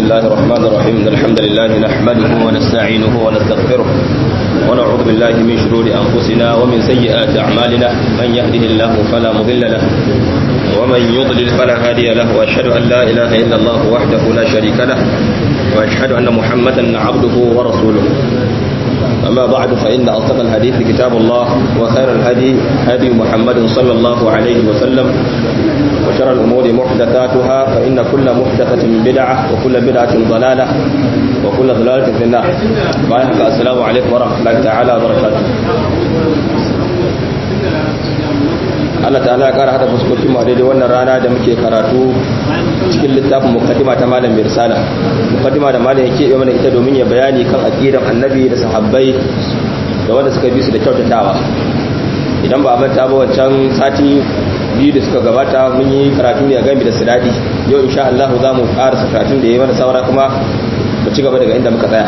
الله الرحمن الرحيم إن الحمد لله نحمده ونستعينه ونستغفره ونعوذ بالله من شرور أنفسنا ومن سيئات أعمالنا من يهده الله فلا مضل له ومن يضلل فلا هادي له وأشهد أن لا إله إلا الله وحده لا شريك له وأشهد أن محمدا عبده ورسوله أما بعد فإن أصدق الحديث كتاب الله وخير الهدي هدي محمد صلى الله عليه وسلم وشر الأمور محدثاتها فإن كل محدثة بدعة وكل بدعة ضلالة وكل ضلالة في النار السلام عليكم ورحمة الله تعالى وبركاته Allah ta'ala ya kara hada fuskokin mu daidai wannan rana da muke karatu cikin littafin mukaddima ta malam Birsala mukaddima da malam yake yi mana ita domin ya bayani kan aqidan annabi da sahabbai da wanda suka bi su da kyautatawa idan ba a manta ba wancan sati biyu da suka gabata mun yi karatu ne a game da siradi yau insha Allah za mu karasa karatun da ya yi mana saura kuma mu ci gaba daga inda muka tsaya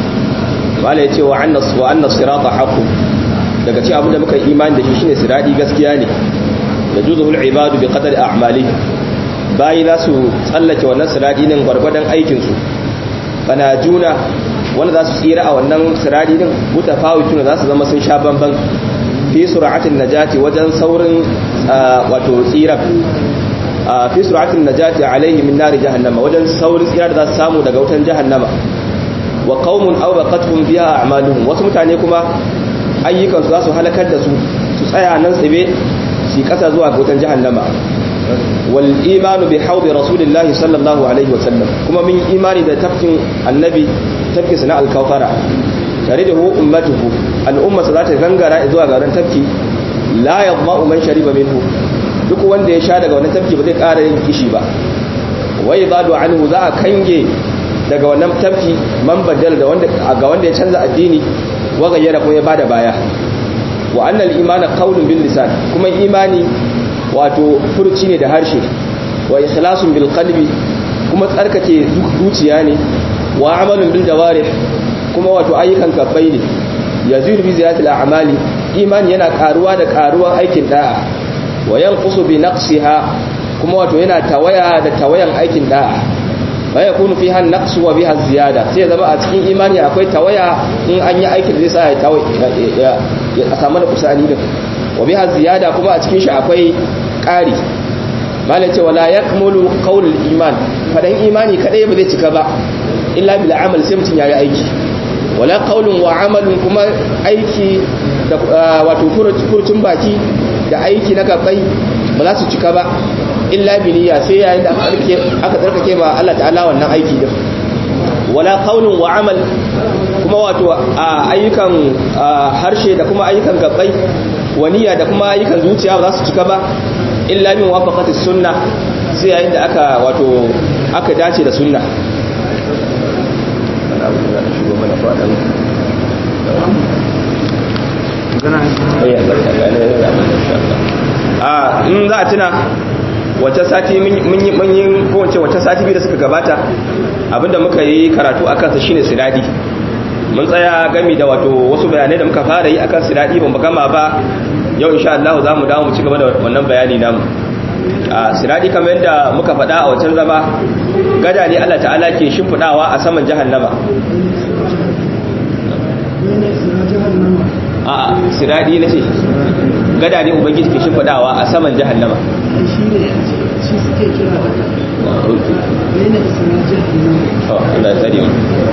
malam ya ce wa annas wa annas sirata haqqu daga cikin abin da muka yi imani da shi shine siradi gaskiya ne yajuzu al-ibadu bi qadari a'mali bayi za su tsallake wannan siradi din gwargwadon aikin su bana juna wanda za su tsira a wannan siradi din mutafawituna za su zama sun sha bamban fi sur'atin najati wajen saurin wato tsira fi sur'atin najati alaihi min nari jahannama wajen saurin tsira da za su samu daga wutan jahannama wa qaumun aw baqatuhum biha a'maluhum wasu mutane kuma ayyukansu za su halakar da su su tsaya nan tsibe su kasa zuwa wutan jahannama wal imanu bi haudi rasulillahi sallallahu alaihi wa sallam kuma min imani da tafkin annabi tafkin sana al-kawthara tare da hu ummatuhu al-umma za ta gangara zuwa garin tafki la yadma'u man shariba minhu duk wanda ya sha daga wannan tafki ba zai ƙara yin kishi ba wai zadu anhu za a kange daga wannan tafki man badal da wanda ga wanda ya canza addini wa gayyara kuma ya bada baya wa annal imana qawlun bil lisan kuma imani wato furuci ne da harshe wa ikhlasun bil qalbi kuma tsarkake zuciya ne wa amalun bil jawarih kuma wato ayyukan kafai ne yazidu bi ziyatil a'mali imani yana karuwa da karuwan aikin da'a wa yanqusu bi naqsiha kuma wato yana tawaya da tawayan aikin da'a wa yakunu fiha an-naqsu wa biha ziyada sai zama a cikin imani akwai tawaya in an yi aikin zai sa ya tawaya a samu da kusani da wa biha ziyada kuma a cikin shi akwai ƙari malai ce wala yakmulu qaulul iman fadan imani kadai ba zai cika ba illa bil amal sai mutun yayi aiki wala qaulun wa amalun kuma aiki da wato furucin baki da aiki na gabai ba za su cika ba illa bi niyya sai yayin da aka tsarkake ma Allah ta'ala wannan aiki din wala qaulun wa amal kuma wato ayyukan harshe da kuma ayyukan gabbai waniya da kuma ayyukan zuciya ba za su cika ba illa min wafaqati sunna sai yayin da aka wato aka dace da sunna a in za a tuna wata sati mun yi kowace wata sati biyu da suka gabata abinda muka yi karatu akan sa shine siradi mun tsaya gami da wato wasu bayanai da muka fara yi akan siradi ban gama ba yau insha Allah za mu dawo mu ci gaba da wannan bayani namu a siradi kamar yadda muka faɗa a wancan zama gada ne Allah ta'ala ke shimfiɗawa a saman jahannama a siradi na ce gada ne ubangiji ke shimfiɗawa a saman jahannama shi suke kira yana isra jahannama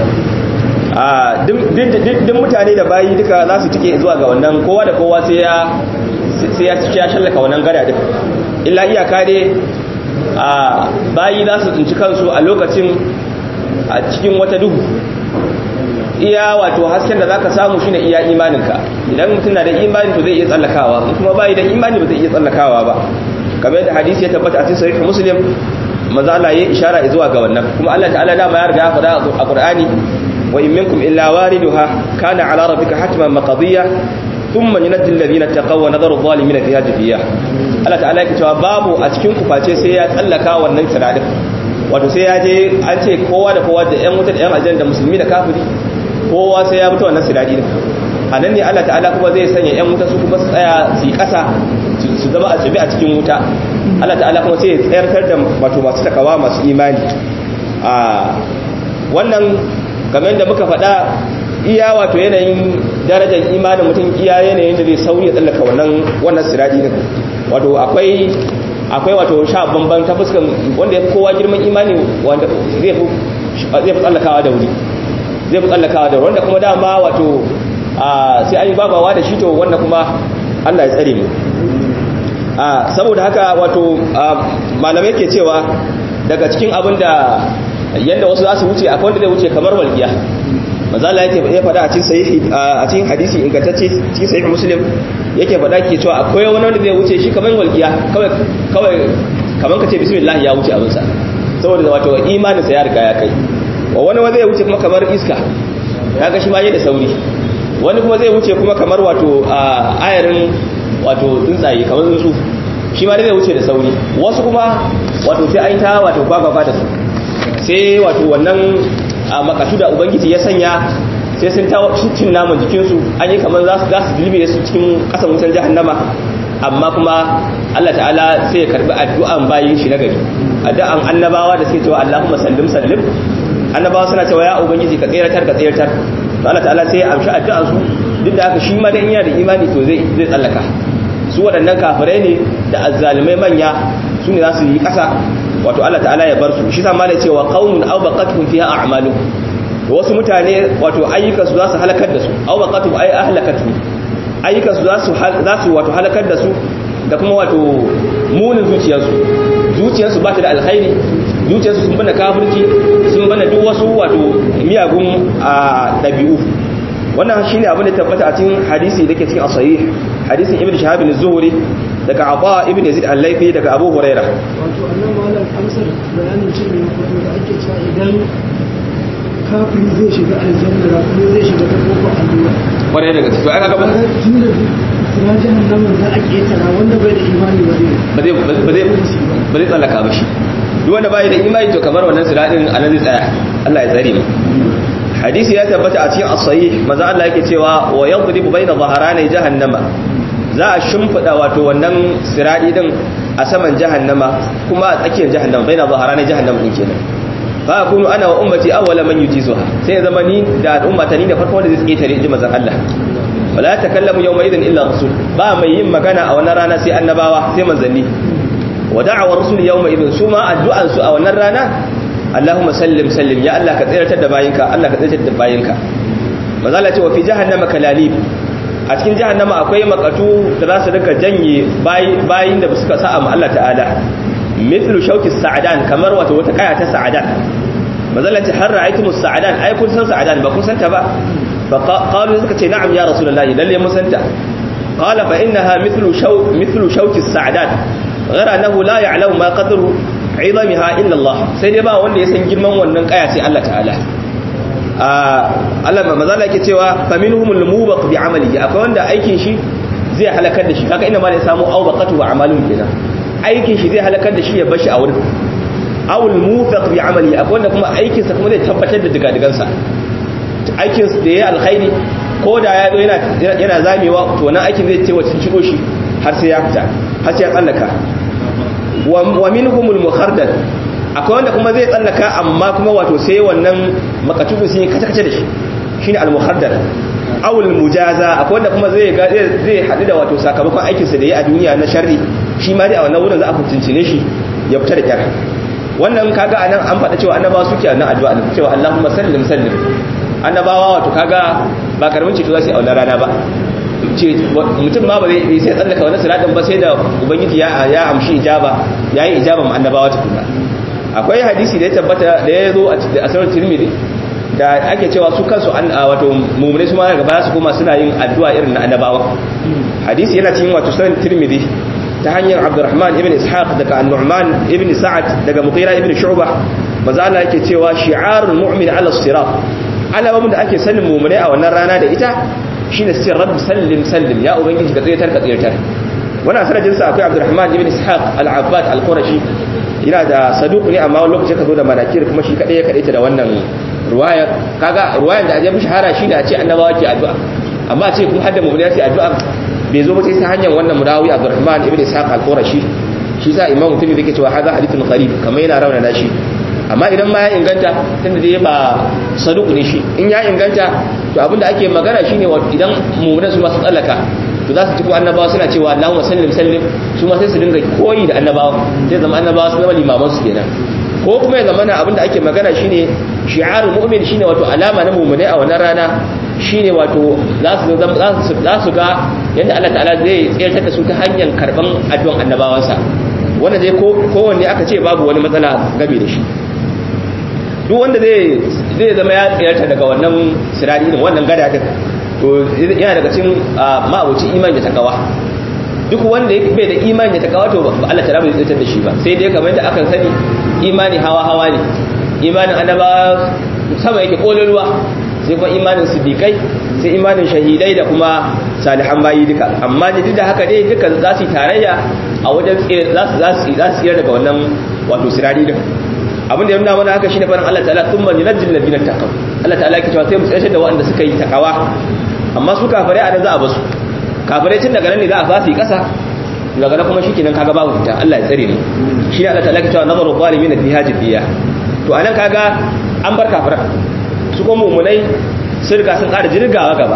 a duk mutane da bayi duka za su tike zuwa ga wannan kowa da kowa sai ya sai ya ya shallaka wannan gada duka illa iyaka ne a bayi za su tsinci kansu a lokacin a cikin wata duhu iya wato hasken da zaka samu shine iya imaninka idan mutum na da imani to zai iya tsallakawa kuma bayi da imani ba zai iya tsallakawa ba kamar yadda hadisi ya tabbata a cikin sahih muslim maza Allah ya ishara zuwa ga wannan kuma Allah ta'ala dama ya riga ya faɗa a Qur'ani wa in minkum illa wariduha kana ala rabbika hatman maqdiya thumma yunajjil ladina taqaw wa nadharu adh-dhalimin fiha jafiya Allah ta'ala yake cewa babu a cikin ku face sai ya tsallaka wannan tiradin wato sai ya je an ce kowa da kowa da ƴan wuta da ƴan aljanna da musulmi da kafiri kowa sai ya mutu wannan siradi din a nan ne Allah ta'ala kuma zai sanya ƴan wuta su kuma su tsaya su yi ƙasa su zama a tsibi a cikin wuta Allah ta'ala kuma sai ya tsayartar da wato masu takawa masu imani a wannan kamar da muka faɗa iya wato yanayin darajar imanin mutum iya yanayin da zai sauri ya tsallaka wannan wannan siradi din wato akwai akwai wato sha bamban ta fuskan wanda ya kowa girman imani wanda zai fi zai fi tsallakawa da wuri zai fi tsallakawa da wanda kuma dama wato sai an yi babawa da shi to wanda kuma Allah ya tsare mu saboda haka wato malamai ke cewa daga cikin abin da yadda wasu za su wuce akwai wanda zai wuce kamar walƙiya mazala yake ya faɗa a cikin sahihi a cikin hadisi ingantacce cikin sahih muslim yake faɗa ke cewa akwai wani wanda zai wuce shi kamar walƙiya kawai kawai kamar ka ce bismillah ya wuce abinsa saboda wato imanin sa ya riga ya kai wa wani wanda zai wuce kuma kamar iska kaga shi ma yayi da sauri wani kuma zai wuce kuma kamar wato ayarin wato tsuntsaye kamar tsuntsu shi ma zai wuce da sauri wasu kuma wato sai an ta wato gwagwagwa da su sai wato wannan a makatu da ubangiji ya sanya sai sun ta cin naman jikinsu an yi kamar za su za su dilbe su cikin kasan wutan jahannama amma kuma Allah ta'ala sai ya karbi addu'an bayin shi na gari addu'an annabawa da suke cewa Allahumma sallim sallim annabawa suna cewa ya ubangiji ka tseratar ka tseratar Allah ta'ala sai ya amshi addu'an su duk da haka shi ma dan iya da imani to zai zai tsallaka su waɗannan kafirai ne da azzalimai manya su ne za su yi ƙasa wato Allah ta'ala ya bar su shi sa malai cewa qaumun aw baqatuhum fiha a'malu to wasu mutane wato ayyukan su za su halakar da su aw baqatuhum ay ahlakatu ayyukan su za su za su wato halakar da su da kuma wato munin zuciyarsu zuciyarsu ba ta da alkhairi zuciyarsu sun bana kafirci sun bana duk wasu wato miyagun ɗabi'u wannan shine abin da tabbata a cikin hadisi da ke cikin as-sahih hadisin ibn shahab az-zuhri daga Aba ibn Yazid al-Laythi daga Abu Huraira wato annan malam amsar bayanin cin ne fito da ake cewa idan kafiri zai shiga aljanna da kuma zai shiga ta kofar allura kwarai daga cikin aka gaba tun da sira jahannama za a ketara wanda bai da imani ba zai ba zai ba zai ba zai tsallaka ba shi duk wanda bai da imani to kamar wannan siradin anan zai tsaya Allah ya tsare mu hadisi ya tabbata a cikin as-sahih manzo Allah yake cewa wa yadribu baina dhahrani jahannama za a shimfida wato wannan siradi din a saman jahannama kuma a tsakiyar jahannama baina dhahrani jahannama din kenan fa akunu ana wa ummati awwala man yujizuha sai zama ni da al'umma ta ni da farko wanda zai ketare inji manzon Allah wala takallamu yawma idin illa rasul ba mai yin magana a wannan rana sai annabawa sai manzanni wa da'awar rasul yawma idin su ma addu'an su a wannan rana Allahumma sallim sallim ya Allah ka tsiratar da bayinka Allah ka tsiratar da bayinka manzo Allah ce wa fi jahannama kalalib a cikin jahannama akwai makatu da za su rika janye bayin da suka sa'a ma Allah ta'ala mithlu shauki sa'adan kamar wato wata kaya ta sa'adan manzo Allah ce har ra'aytumus sa'adan ai kun san sa'adan ba kun santa ba fa qalu suka ce na'am ya rasulullahi lalle mun santa qala fa innaha mithlu shaw mithlu shauki sa'adan ghayra annahu la ya'lamu ma qadru izamiha illa Allah sai dai ba wanda ya san girman wannan kaya sai Allah ta'ala Allah ma mazala yake cewa faminhumul mubaq bi amalihi akwai wanda aikin shi zai halakar da shi kaga inda ma da samu awbaqatu wa amalun kenan aikin shi zai halakar da shi ya bashi a wurin awul mufaq bi amali akwai wanda kuma aikin sa kuma zai tabbatar da digadigan sa aikin sa da yayi alkhairi ko da ya zo yana yana zamewa to wannan aikin zai ce wacin cigo shi har sai ya fita har sai ya tsallaka wa minhumul mukhardal akwai wanda kuma zai tsallaka amma kuma wato sai wannan makatubu sun yi kace-kace da shi shine al-mukhardal awul mujaza akwai wanda kuma zai zai hadu da wato sakamakon aikin sa da yi a duniya na sharri shi ma dai a wannan wurin za a kuncincine shi ya fita da kyar wannan kaga anan an faɗa cewa annabawa suke a nan addu'a ne cewa Allahumma sallim sallim annabawa wato kaga ba karamin ceto za su yi a wannan rana ba mutum ma ba zai sai tsallaka wani siratin ba sai da ubangiji ya amshi ijaba ya yi ijaba ma annabawa tukuna akwai hadisi da ya tabbata da ya zo a asirar tirmidhi da ake cewa su kansu an wato mummune su ma daga baya su kuma suna yin addu'a irin na annabawa hadisi yana cikin wato sunan tirmidhi ta hanyar abdurrahman ibn ishaq daga an-nu'man ibn sa'ad daga muqira ibn shu'bah manzo Allah yake cewa shi'arul mu'min 'ala as-sirat alamomin da ake sanin mummune a wannan rana da ita shine sai rabbi sallim sallim ya ubangiji ka tsayatar ka tsayatar wannan sanadin sa akwai abdurrahman ibn ishaq al-abbad al-qurashi yana da saduq ne amma wani lokaci ka zo da manakir kuma shi kadai ya kadaita da wannan ruwayar kaga ruwayar da ajabi shahara shine a ce annabawa ke addu'a amma a ce kuma hadda mu'mini ya addu'a bai zo ba sai ta hanyar wannan mudawi abdurrahman ibn ishaq al-qurashi shi sa imamu tumi yake cewa hadha hadithun gharib kamar yana rauna shi amma idan ma ya inganta tunda dai ba saduku ne shi in ya inganta to abinda ake magana shine idan mu'mina su masu tsallaka to za su ci ko annabawa suna cewa Allahumma sallim sallim su ma sai su dinga koyi da annabawa sai zama annabawa su zama limaman su kenan ko kuma ya zama abinda ake magana shine shi'arul mu'min shine wato alama na mu'mine a wannan rana shine wato za su za su ga yadda Allah ta'ala zai tsayar da su ta hanyar karban addu'an annabawansa wanda dai kowanne aka ce babu wani matsala game da shi duk wanda zai zai zama ya tsayarta daga wannan sirari din wannan gada din to yana daga cikin ma'abuci imani da takawa duk wanda bai da imani da takawa to Allah ta'ala bai tsayar da shi ba sai dai kamar da akan sani imani hawa hawa ne imanin annaba sama yake kololuwa sai kuma imanin siddiqai sai imanin shahidai da kuma salihan bayi duka amma duk da haka dai duka za su yi tarayya a wajen za su za su tsira daga wannan wato sirari din abin da ya nuna mana haka shine farin Allah ta'ala thumma yunajjil ladina taqaw Allah ta'ala yake cewa sai mu tsayar da waɗanda suka yi takawa amma su kafirai a nan za a basu kafirai tun daga nan ne za a fasi kasa daga nan kuma shikenan kaga babu fita Allah ya tsare mu shi Allah ta'ala yake cewa nazaru zalimin fi hajibiyya to anan kaga an bar kafirai su kuma mummunai sun riga sun ƙara jirgawa gaba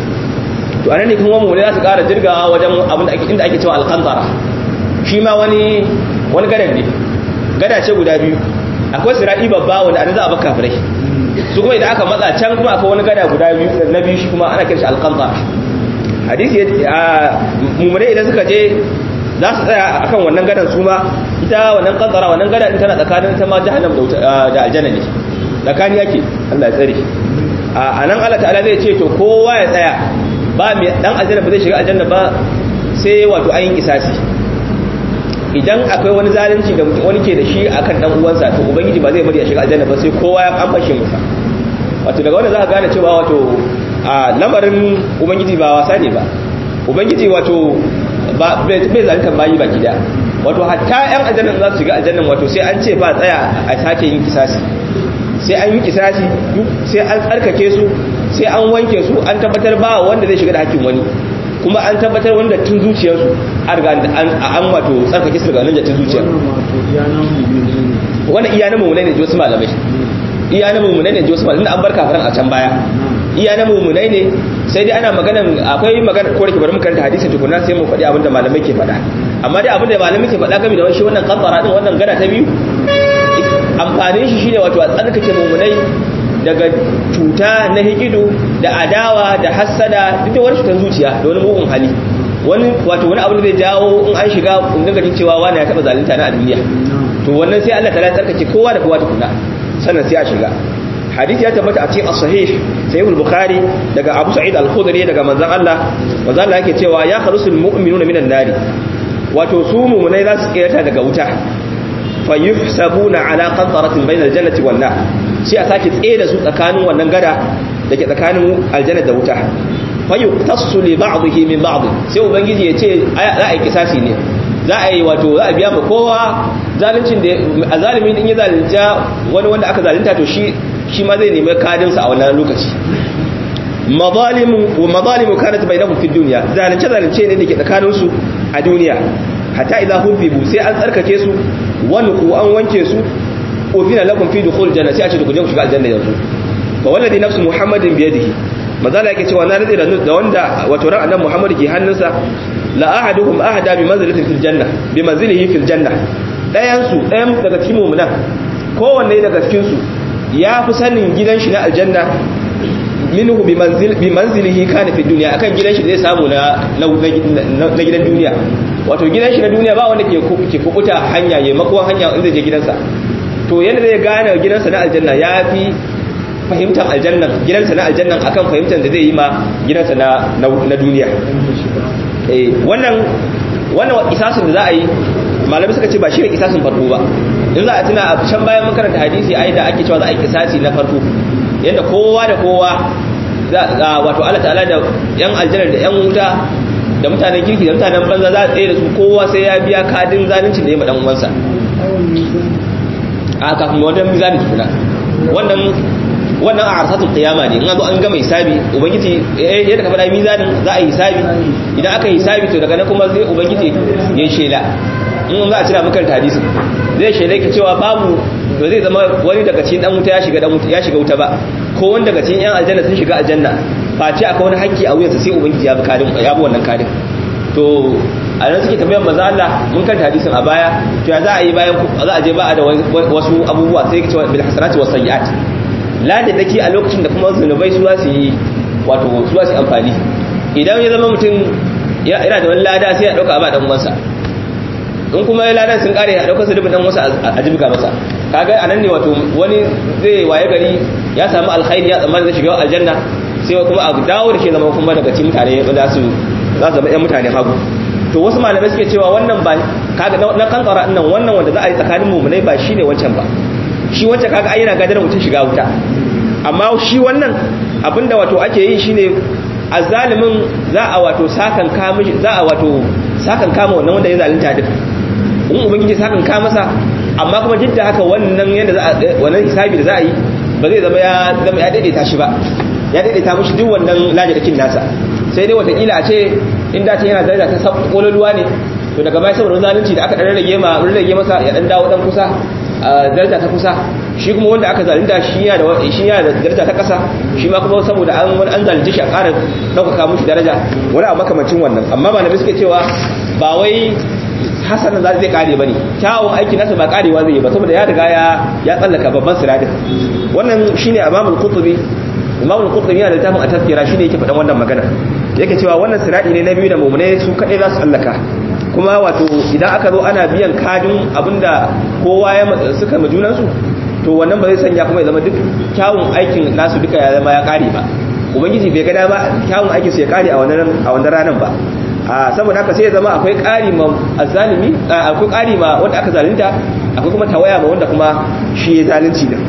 to anan ne kuma mummunai za su ƙara jirgawa wajen abin da inda ake cewa alƙantara shi ma wani wani gadan ne gada ce guda biyu akwai siraɗi babba wanda anan za a baka kafirai su kuma idan aka matsa can kuma akwai wani gada guda biyu na biyu shi kuma ana kirshi alƙantara hadisi a mummunai idan suka je za su tsaya akan wannan gadan su ma ita wannan kantara wannan gada din tana tsakanin ta ma jahannam da aljanna ne tsakani yake Allah ya tsare a nan Allah ta'ala zai ce to kowa ya tsaya ba mai dan aljanna ba zai shiga aljanna ba sai wato ayin kisasi idan akwai wani zalunci da wani ke da shi akan dan uwansa to ubangiji ba zai bari ya shiga aljanna ba sai kowa ya an fashe masa wato daga wannan za ka gane cewa wato a lamarin ubangiji ba wasa ne ba ubangiji wato ba bai zalunta bayi baki da wato hatta yan aljanna za su shiga aljannan wato sai an ce ba tsaya a sake yin kisasi sai an yi kisasi sai an tsarkake su sai an wanke su an tabbatar ba wanda zai shiga da hakkin wani kuma an tabbatar wanda tun zuciyarsu an riga an wato tsarkake su daga nan da tun zuciyar wannan iya na mummunai ne ji wasu malamai iya na mummunai ne ji wasu malamai an bar kafiran a can baya iya na mummunai ne sai dai ana maganan akwai magana ko da bari mu karanta hadisin tukuna sai mu faɗi abinda malamai ke faɗa amma dai abinda malamai ke faɗa game da shi wannan kafara din wannan gada ta biyu amfanin shi shine wato a tsarkake mummunai daga cuta na hikidu da adawa da hassada duk da wani cutar zuciya da wani mugun hali wani wato wani abu da zai jawo in an shiga in dinga jin cewa wani ya taba zalunta na a duniya to wannan sai Allah ta tsarkake kowa da kowa tukuna sannan sai a shiga hadisi ya tabbata a cikin as-sahih sahih al-bukhari daga Abu Sa'id al-Khudri daga manzon Allah manzon Allah yake cewa ya kharusul mu'minuna minan nari wato su mu'minai za su tsira daga wuta fa yuhsabuna ala qantaratin bainal jannati wan nar sai a sake tsaye da su tsakanin wannan gada dake tsakanin aljanna da wuta fa yuqtasu li ba'dihi min ba'd sai ubangiji ya ce za a yi kisasi ne za a yi wato za a biya ma kowa zaluncin da a zalimin in ya zalunta wani wanda aka zalunta to shi shi ma zai nemi kadinsa a wannan lokaci mazalimu wa mazalimu kanat bainahum fi dunya zalunce zalunce ne dake tsakanin su a duniya hatta idza hubibu sai an tsarkake su wani ku an wanke su ufina lakum fi dukhul janna sai a ce ku je ku shiga aljanna yanzu fa wallazi nafsu muhammadin bi yadihi mazala yake cewa na rade da wanda wato ran annabi muhammad ke hannunsa la ahaduhum ahada bi manzilatin fil janna bi manzilihi fil janna dayan su dayan daga cikin mu'minan kowanne daga cikin su ya fi sanin gidan shi na aljanna minhu bi manzil bi manzilihi kana fi dunya akan gidan shi zai samu na na gidan duniya wato gidan shi na duniya ba wanda ke ke kubuta hanya yayin makon hanya inda je gidansa to yanda zai gane gidansa na aljanna ya fi fahimtar aljannan gidansa na aljannan akan fahimtar da zai yi ma gidansa na na duniya eh wannan wannan isasin da za a yi malamai suka ce ba shi ne kisasin farko ba in za a tuna a can bayan mun karanta hadisi ai da ake cewa za a yi kisasi na farko yadda kowa da kowa wato Allah ta'ala da yan aljanna da yan wuta da mutanen kirki da mutanen banza za a tsaye da su kowa sai ya biya kadin zaluncin da ya madan uwansa a kafin wajen mizanin tukuna wannan wannan a arsatul qiyama ne in an zo an gama hisabi ubangiji yadda ka faɗa mizanin za a yi hisabi idan aka yi hisabi to daga nan kuma zai ubangiji ya shela in za a cira maka hadisin zai shela ka cewa babu ba zai zama wani daga cikin dan wuta ya shiga dan wuta ya shiga wuta ba ko wani daga cikin yan aljanna sun shiga aljanna face akwai wani hakki a wuyansa sai ubangiji ya bi kadin ya bi wannan kadin to a nan suke tambayar manzo Allah mun kanta hadisin a baya to ya za a yi bayan za a je ba a da wasu abubuwa sai ka ce bil hasanati was sayyiat la da dake a lokacin da kuma zunubai su za su yi wato su za su amfani idan ya zama mutum yana da wani lada sai ya dauka ba dan uwansa in kuma ya ladan sun kare a daukar su dan wasu a jibga masa kaga anan ne wato wani zai waye gari ya samu alkhairi ya tsammani zai shiga aljanna sai kuma a dawo da shi zama kuma daga cikin mutane wanda su za su zama yan mutane hagu to wasu malamai suke cewa wannan ba kaga na kankara nan wannan wanda za a yi tsakanin mumunai ba shine wancan ba shi wancan kaga ai yana gadar mutum shiga wuta amma shi wannan abinda wato ake yi shine azalimin za a wato sakan kama za a wato sakan kama wannan wanda ya zalunta duk in ubangiji sakan ka masa amma kuma duk da haka wannan yanda za a wannan hisabi da za a yi ba zai zama ya zama ya daidaita shi ba ya daidaita mishi duk wannan lajirakin nasa sai dai watakila a ce in da ta yana daraja ta kololuwa ne to daga baya saboda zalunci da aka dan rage ma rage masa ya dan dawo dan kusa daraja ta kusa shi kuma wanda aka zalunta shi yana da shi yana da daraja ta kasa shi ma kuma saboda an wani an zalunce shi a ƙara ɗaukaka mushi daraja wani abu makamancin wannan amma ba na suke cewa ba wai hasanan za zai kare bane kyawun aiki nasa ba karewa zai yi ba saboda ya riga ya ya tsallaka babban siradin wannan shine imamul qutbi imamul qutbi yana da tafin a tafkira shine yake faɗan wannan magana yake cewa wannan siradi ne na biyu da mu'mine su kadai za su tsallaka kuma wato idan aka zo ana biyan kadin abinda kowa ya suka ma junansu to wannan ba zai sanya kuma ya zama duk kyawun aikin nasu duka ya zama ya kare ba ubangiji bai gada ba kyawun aikin su ya kare a wannan a wannan ranar ba a saboda haka sai ya zama akwai ƙari ma azzalimi akwai ƙari ma wanda aka zalunta akwai kuma tawaya ma wanda kuma shi ya zalunci din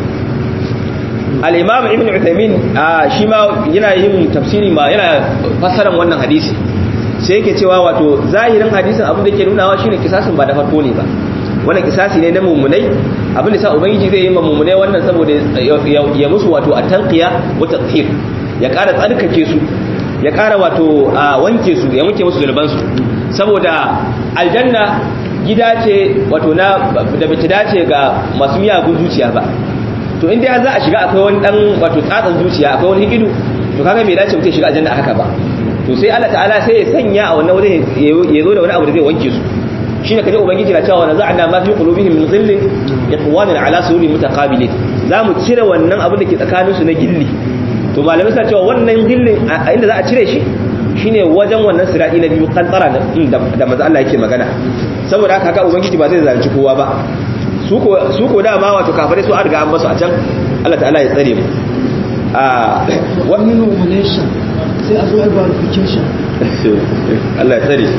al-imam ibn uthaymin shi ma yana yin tafsiri ma yana fassaran wannan hadisi sai yake cewa wato zahirin hadisin abin da yake nunawa shine kisasin ba da farko ne ba wannan kisasi ne na mummunai abin da sa ubangiji zai yi ma mummunai wannan saboda ya musu wato at-tanqiya wa tathhir ya ƙara tsarkake su ya ƙara wato a wanke su ya wanke musu zunubansu saboda aljanna gida ce wato na da bai dace ga masu miyagun zuciya ba to inda za a shiga akwai wani dan wato tsatsan zuciya akwai wani hikidu to kaga bai dace mutum shiga aljanna haka ba to sai Allah ta'ala sai ya sanya a wannan wajen ya zo da wani abu da zai wanke su shine kaje ubangiji na cewa naza'na ma fi qulubihim min dhillin ikhwanan ala sururi mutaqabilin zamu cire wannan abin da ke tsakaninsu na gilli to malamai suna cewa wannan gillin inda za a cire shi shine wajen wannan siradi na biyu kantsara da maza Allah yake magana saboda haka haka ubangiji ba zai zalunci kowa ba su ko dama wato kafare su an riga an basu a can Allah ta'ala ya tsare mu a wani nomination sai a zo a verification Allah ya tsare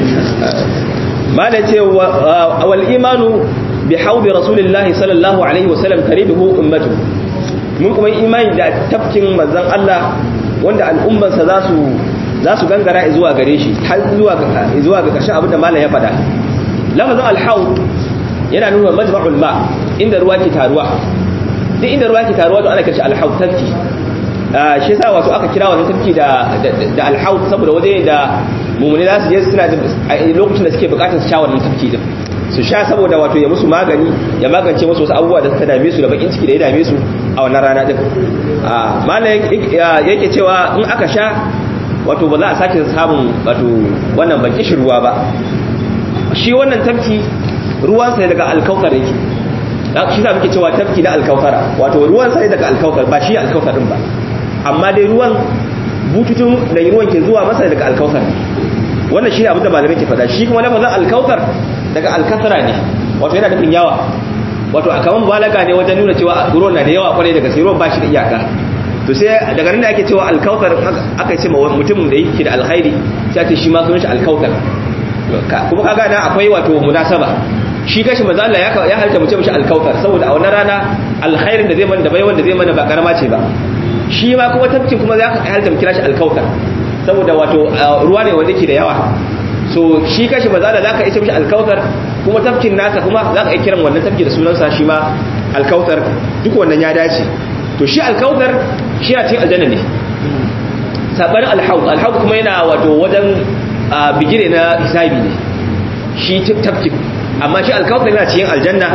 mala ce wal imanu bi haudi rasulillahi sallallahu alaihi wasallam karibuhu ummatu mun kuma imani da tafkin manzon Allah wanda al'ummarsa za su za su gangara zuwa gare shi har zuwa ga zuwa ga ƙarshen abin da malam ya faɗa lafazin al-haud yana nuna majma'ul ma inda ruwa ke taruwa duk inda ruwa ke taruwa to ana kace al-haud tafki shi yasa wato aka kira wannan tafki da da al-haud saboda waje da mumuni za su je suna lokacin da suke bukatar su sha wannan tafki din su sha saboda wato ya musu magani ya magance musu wasu abubuwa da suka dame su da bakin ciki da ya dame su a wannan rana din malam yake cewa in aka sha wato ba za a sake samun wato wannan baki shi ruwa ba shi wannan tafki ruwansa daga alkautar yake shi za muke cewa tafki na alkautara wato ruwansa ne daga alkautar ba shi alkautar din ba amma dai ruwan bututun da ruwan ke zuwa masa daga alkautar wannan shi ne abin da malamai ke faɗa shi kuma lafazin alkautar daga alkasara ne wato yana nufin yawa wato a kaman balaga ne wajen nuna cewa ruwan na da yawa kwarai daga sai ruwan ba shi da iyaka to sai daga nan da ake cewa alkautar aka ce ma mutum da yake da alkhairi sai ake shi ma sunan shi alkautar kuma kaga na akwai wato munasaba shi gashi manzo Allah ya ya halta mutum shi alkautar saboda a wannan rana alkhairin da zai mana da bai wanda zai mana ba karama ce ba shi ma kuma tafkin kuma za ka halta mu kira shi alkautar saboda wato ruwa ne wanda yake da yawa so shi kashi ba za da zaka isa mishi alkautar kuma tafkin nasa kuma za ka iya kiran wannan tafki da sunansa shi ma alkautar duk wannan ya dace to shi alkautar shi a cikin aljanna ne sabanin alhaud alhaud kuma yana wato wajen bigire na hisabi ne shi tafki amma shi alkautar yana cikin aljanna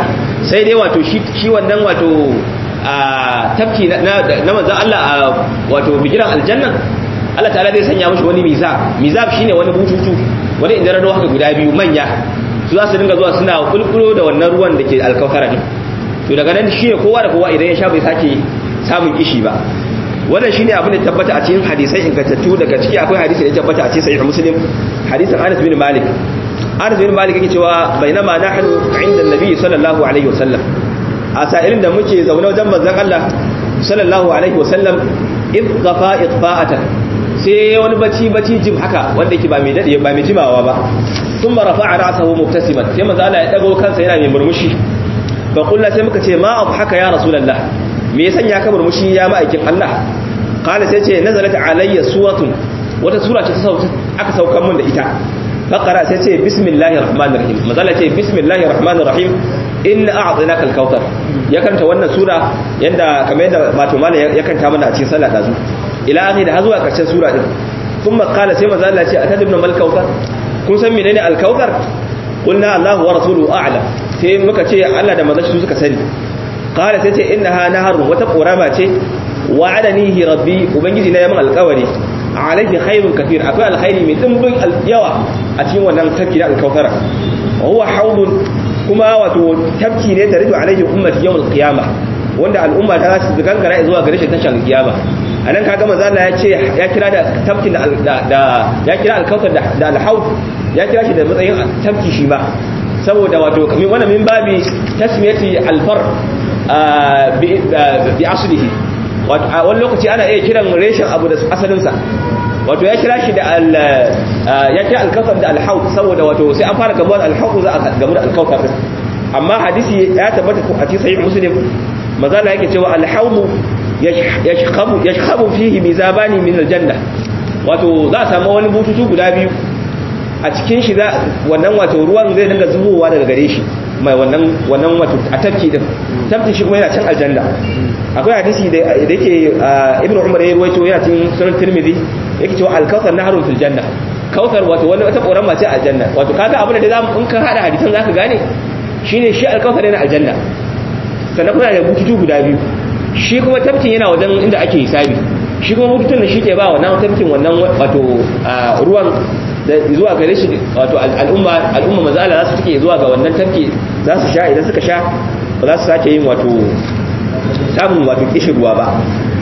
sai dai wato shi wannan wato a tafki na manzan Allah a wato bigiran aljanna Allah ta'ala zai sanya mashi wani mizab mizab shine wani bututu wani inda rado haka guda biyu manya su za su dinga zuwa suna kulkulo da wannan ruwan da ke alkawtara din to daga nan shi ne kowa da kowa idan ya sha bai sake samun kishi ba wannan shine abin da tabbata a cikin hadisai ingantattu daga ciki akwai hadisi da tabbata a cikin sahih muslim hadisin Anas bin Malik Anas bin Malik yake cewa bainama nahnu inda Nabi sallallahu alaihi wasallam a sa'ilin da muke zaune wajen manzon Allah sallallahu alaihi wasallam idghafa idfa'atan sai wani bacci bacci jim haka wanda yake ba mai dade ba mai jimawa ba thumma rafa'a ra'sahu mubtasiman sai manzo Allah ya dago kansa yana mai murmushi fa kullu sai muka ce ma haka ya rasulullah me ya sanya ka murmushi ya ma'aikin Allah qala sai ce nazalat alayya suratun wata sura ce ta sauka aka saukan mun da ita faqara sai ce bismillahir rahmanir rahim manzo Allah ce bismillahir rahmanir rahim inna a'tainaka al-kautsar ya kanta wannan sura yanda kamar yadda wato mallan ya kanta mana a cikin sallah dazu ila akhir da zuwa karshen sura din kuma qala sai manzo Allah ya ce atadibna mal kautsar kun san menene al-kautsar qulna Allahu wa rasuluhu a'lam sai muka ce Allah da manzo su suka sani qala sai ce innaha naharun wata qorama ce wa'adanihi rabbi ubangiji na yamin alƙawari alaihi khairun kathir akwai alkhairi mai dimbin yawa a cikin wannan tafki da al-kautsara wa huwa hawdun kuma wato tafki ne taridu alaihi ummati yawm al-qiyamah wanda al'umma ta su gangara zuwa gare shi tashin kiyama anan kaga manzo Allah ya ce ya kira da tafkin da ya kira al-kautsar da al-haud ya kira shi da matsayin tafki shi ba saboda wato kamin wannan min babi tasmiyati al-far bi aslihi wato a wani lokaci ana iya kiran reshen abu da asalin sa wato ya kira shi da al ya kira al-kautsar da al-haud saboda wato sai an fara gamuwar al-haud za a gamu da al-kautsar amma hadisi ya tabbata a cikin sahih muslim mazala yake cewa al-haud yashkhabu yashkhabu fihi mizabani min al-janna wato za a samu wani bututu guda biyu a cikin shi wannan wato ruwan zai dinga zubowa daga gare shi mai wannan wannan wato a tafki din tafki shi kuma yana can aljanna akwai hadisi da yake ibn umar ya ruwaito yana cikin sunan tirmidhi yake cewa al-kautsar naharun fil janna kautsar wato wani wata korama ce a aljanna wato kaga abin da zamu in ka hada hadisan zaka gane shine shi al-kautsar yana aljanna sannan kuma da bututu guda biyu shi kuma tafkin yana wajen inda ake hisabi shi kuma bututun da shi ke ba wannan tafkin wannan wato ruwan da zuwa gare shi wato al'umma al'umma maza Allah za su take zuwa ga wannan tafki za su sha idan suka sha ba za su sake yin wato samun wato kishin ruwa ba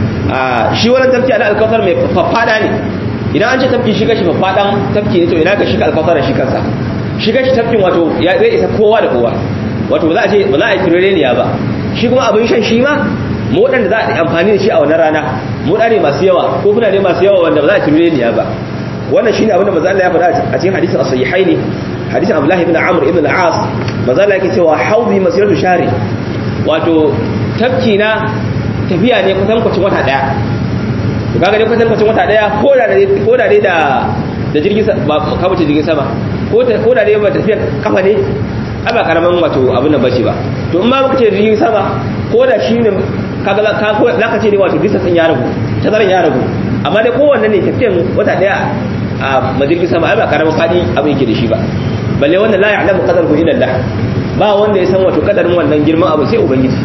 a shi wannan tafki ana alkawar mai faffada ne idan an ce tafki shi gashi faffadan tafki ne to ina ga shi alkawar shi kansa shi gashi tafkin wato ya zai isa kowa da kowa wato ba za a ce ba za a yi turereniya ba shi kuma abin shan shi ma mu waɗanda za a yi amfani da shi a wannan rana mu ne masu yawa ko kuna ne masu yawa wanda ba za a turereniya ba wannan shine abin da manzo Allah ya faɗa a cikin hadisin as-sahihaini hadisin Abdullah ibn Amr ibn al-As manzo Allah yake cewa hawdi masiratu shari wato tafki na tafiya ne kusan kwacin wata daya to kaga dai kusan kwacin wata daya ko da ko da dai da da jirgin ba ka bace jirgin sama ko da ko da dai ba tafiya kafa ne ai ba karaman wato abin nan bace ba to in ma muka ce jirgin sama ko da shi ne kaga za ka ce ne wato distance din ya ragu tazaran ya ragu amma dai kowanne ne tafiyan wata daya a majirgin sama ai ba karamin fadi abin yake da shi ba balle wanda la ya'lamu qadaruhu illa Allah ba wanda ya san wato kadarin wannan girman abu sai ubangiji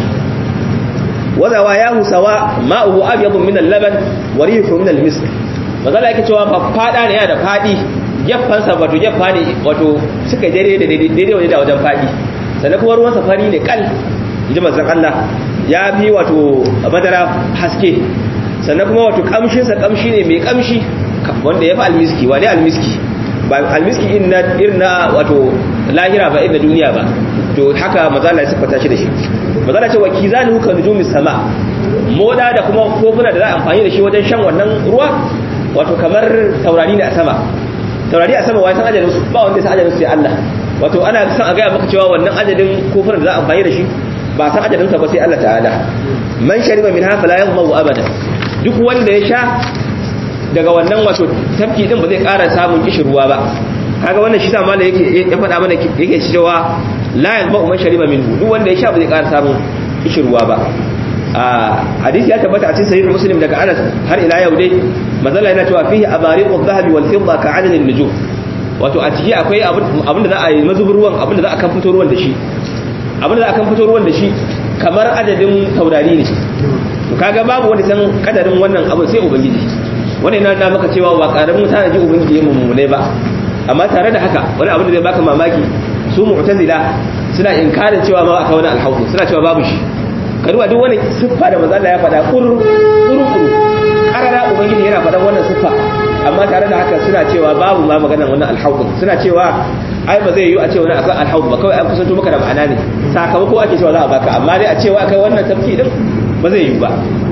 wadawa yahu sawa ma'uhu abyadu min al-laban wa rihu min al-misk mazala yake cewa fa fada ne yana da fadi geffansa wato geffa ne wato suka daidai da daidai wajen da wajen fadi sannan kuma ruwan safari ne kal inji manzon Allah ya bi wato madara haske sannan kuma wato kamshinsa kamshi ne mai kamshi wanda ya fi almiski wa ne almiski ba almiski irin na wato lahira ba irin na duniya ba to haka mazala ya siffata shi da shi mazala ce wa kizani huka nujumi sama moda da kuma kofuna da za a amfani da shi wajen shan wannan ruwa wato kamar taurari ne a sama taurari a sama wai san ajalin su ba wanda ya san ajalin su sai Allah wato ana son a gaya maka cewa wannan ajalin kofunan da za a amfani da shi ba san ajalin sa ba sai Allah ta'ala man shariba min hafa la yadhmu abada duk wanda ya sha daga wannan wato tafki din ba zai ƙara samun kishirwa ba kaga wannan shi sama da yake ya faɗa mana yake cewa la yazba man shariba minhu duk wanda ya sha ba zai ƙara samun kishirwa ba a hadisi ya tabbata a cikin sahih muslim daga Anas har ila yau dai mazalla yana cewa fihi abariqu dhahabi wal fidda ka adadin nujum wato a ciki akwai abin da za a yi mazubin ruwan abin da za a kan fito ruwan da shi abin da akan fito ruwan da shi kamar adadin taurari ne to kaga babu wanda san kadarin wannan abu sai ubangiji wannan yana da maka cewa ba karamin tanaji ubangiji ya mummune ba amma tare da haka wani abu da zai baka mamaki su mu'tazila suna inkarin cewa ma aka wani alhaudu suna cewa babu shi karuwa duk wani siffa da manzo Allah ya faɗa kuru kuru kuru karara ubangiji yana faɗan wannan siffa amma tare da haka suna cewa babu ma maganar wannan alhaudu suna cewa ai ba zai yi a ce wani akan alhaudu ba kawai an kusanto maka da ma'ana ne sakamako ake cewa za a baka amma dai a cewa akai wannan tafki din ba zai yi ba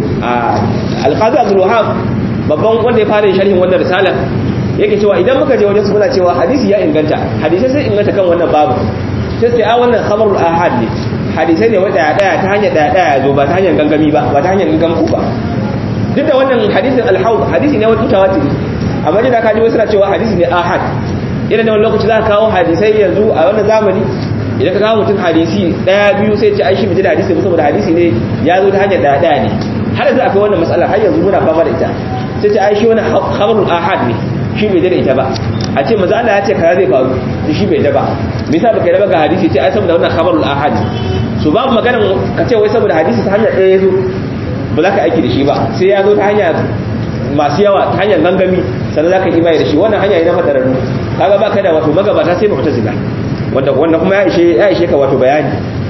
alqazi abdul wahab babban wanda ya fara sharhin wannan risala yake cewa idan muka je wajen su muna cewa hadisi ya inganta hadisai sai inganta kan wannan babu sai sai a wannan khabarul ahad ne hadisai ne wanda daya ta hanyar daya daya zo ba ta hanyar gangami ba ba ta hanyar gangamu ba duk da wannan hadisin alhaud hadisi ne wanda mutawatir amma da ka ji wasu na cewa hadisi ne ahad irin da wani lokaci za ka kawo hadisai yanzu a wannan zamani idan ka kawo mutum hadisi daya biyu sai ce ai shi da hadisi saboda hadisi ne ya zo ta hanyar daya daya ne har yanzu akwai wannan matsalar har yanzu muna fama da ita sai ce ai shi wani khabarul ahad ne shi bai da ita ba a ce maza Allah ya ce kaza zai faru shi bai da ba me yasa baka raba ga hadisi ce ai saboda wannan khabarul ahad so babu magana ka ce wai saboda hadisi ta hanyar ɗaya yazo ba za ka aiki da shi ba sai ya zo ta hanya masu yawa ta hanyar gangami sannan za ka yi imani da shi wannan hanya ne na fadararru kaga ba ka da wato magabata sai mu'tazila wanda wanda kuma ya ishe ya ishe ka wato bayani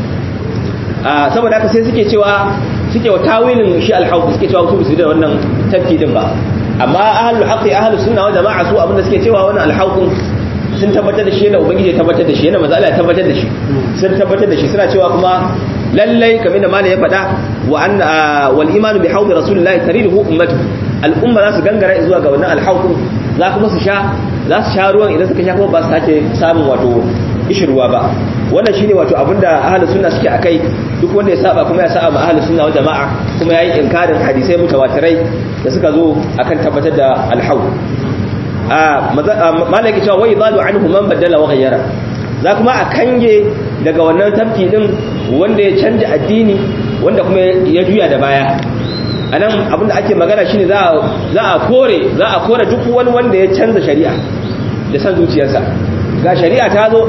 a saboda haka sai suke cewa suke wa tawilin shi al-hawd suke cewa su bisu da wannan tafki din ba amma ahlul haqqi ahlus sunna wal jama'a su abinda suke cewa wannan al-hawd sun tabbatar da shi yana ubangiji ya tabbatar da shi yana manzo Allah ya tabbatar da shi sun tabbatar da shi suna cewa kuma lallai kamar da malai ya faɗa wa anna wal imanu bi hawd rasulillahi tariduhu ummatu al-umma za su gangara zuwa ga wannan al-hawd za kuma su sha za su sha ruwan idan suka sha kuma ba su sake samun wato ishirwa ba wannan shine wato abinda ahlus sunna suke akai duk wanda ya saba kuma ya saba ma ahlus sunna wal jamaa kuma yayi inkarin hadisai mutawatirai da suka zo akan tabbatar da al-hawl malaki cewa wai zalu anhu man badala wa ghayyara za kuma a kange daga wannan tafki din wanda ya canja addini wanda kuma ya juya da baya anan abinda ake magana shine za za a kore za a kore duk wani wanda ya canza shari'a da san zuciyarsa ga shari'a ta zo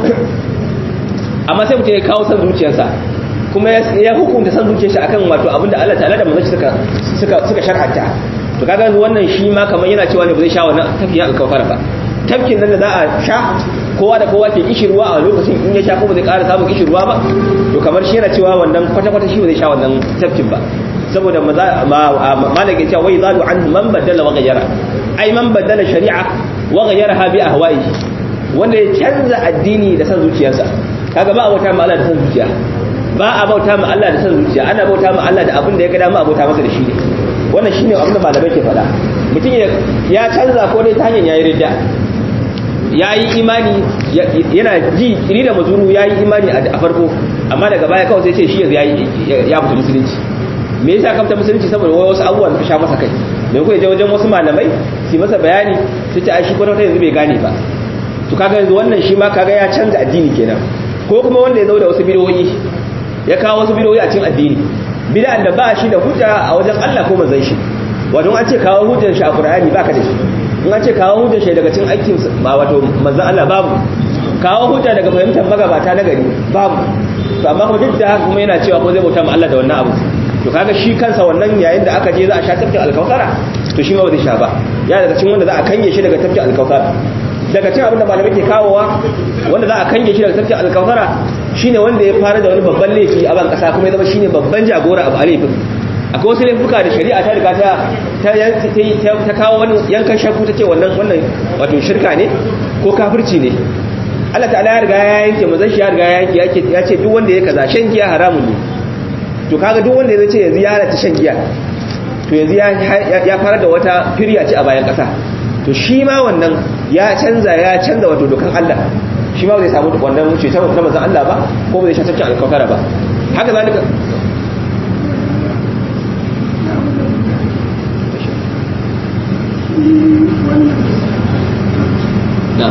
amma sai mutum ya kawo san zuciyarsa kuma ya hukunta san zuciyarsa akan wato abinda Allah ta'ala da manzon suka suka suka shar'anta to kaga wannan shi ma kamar yana cewa ne ba zai sha wannan tafkin alkawfar ba tafkin nan da za a sha kowa da kowa ke kishirwa a lokacin in ya sha ko ba zai ƙara samun kishirwa ba to kamar shi yana cewa wannan kwata-kwata shi ba zai sha wannan tafkin ba saboda malaka ya ce wai zalu an man badala wa ghayyara ai man badala shari'a wa ghayyaraha bi ahwa'i wanda ya canza addini da san zuciyarsa kaga ba a bauta ma Allah da san zuciya ba a bauta ma Allah da san zuciya ana bauta ma Allah da abin da ya ga dama a bauta masa da shi ne wannan shine abin da malamai ke faɗa mutum ya canza ko dai ta hanyar yayi ridda yayi imani yana ji iri da mazuru yayi imani a farko amma daga baya kawai sai ce shi yanzu ya fita musulunci me yasa ka fita musulunci saboda wai wasu abubuwan da sha masa kai me kuka je wajen wasu malamai su masa bayani su ce ai shi kwata yanzu bai gane ba to kaga yanzu wannan shi ma kaga ya canza addini kenan ko kuma wanda ya zo da wasu bidoyi ya kawo wasu bidoyi a cikin addini bid'an da ba shi da hujja a wajen Allah ko manzon shi wato an ce kawo hujjar shi a Qur'ani baka da shi in an ce kawo hujjar shi daga cikin aikin ba wato manzon Allah babu kawo hujja daga fahimtar magabata na gari babu to amma kuma duk da haka kuma yana cewa ko zai bauta ma Allah da wannan abu to kaga shi kansa wannan yayin da aka je za a sha tafkin alkausara to shi ma ba zai sha ba ya daga cikin wanda za a kange shi daga tafkin alkausara daga cikin abin da malamai ke kawowa wanda za a kange shi daga tafkin alkausara shine wanda ya fara da wani babban laifi a ban kasa kuma ya zama shine babban jagora abu a laifin akwai wasu laifuka da shari'a ta riga ta ta kawo wani yankan shakku ta ce wannan wannan wato shirka ne ko kafirci ne Allah ta'ala ya riga ya yanke mazan shi ya riga ya yanke ya ce duk wanda ya kaza shan giya haramun ne to kaga duk wanda ya ce yanzu ya halatta shan giya to yanzu ya fara da wata firya ce a bayan kasa to shi ma wannan ya canza ya canza wato dokan Allah shi ma zai samu wannan wuce ta na manzon Allah ba ko ba zai shatarci alkafara ba haka zalika na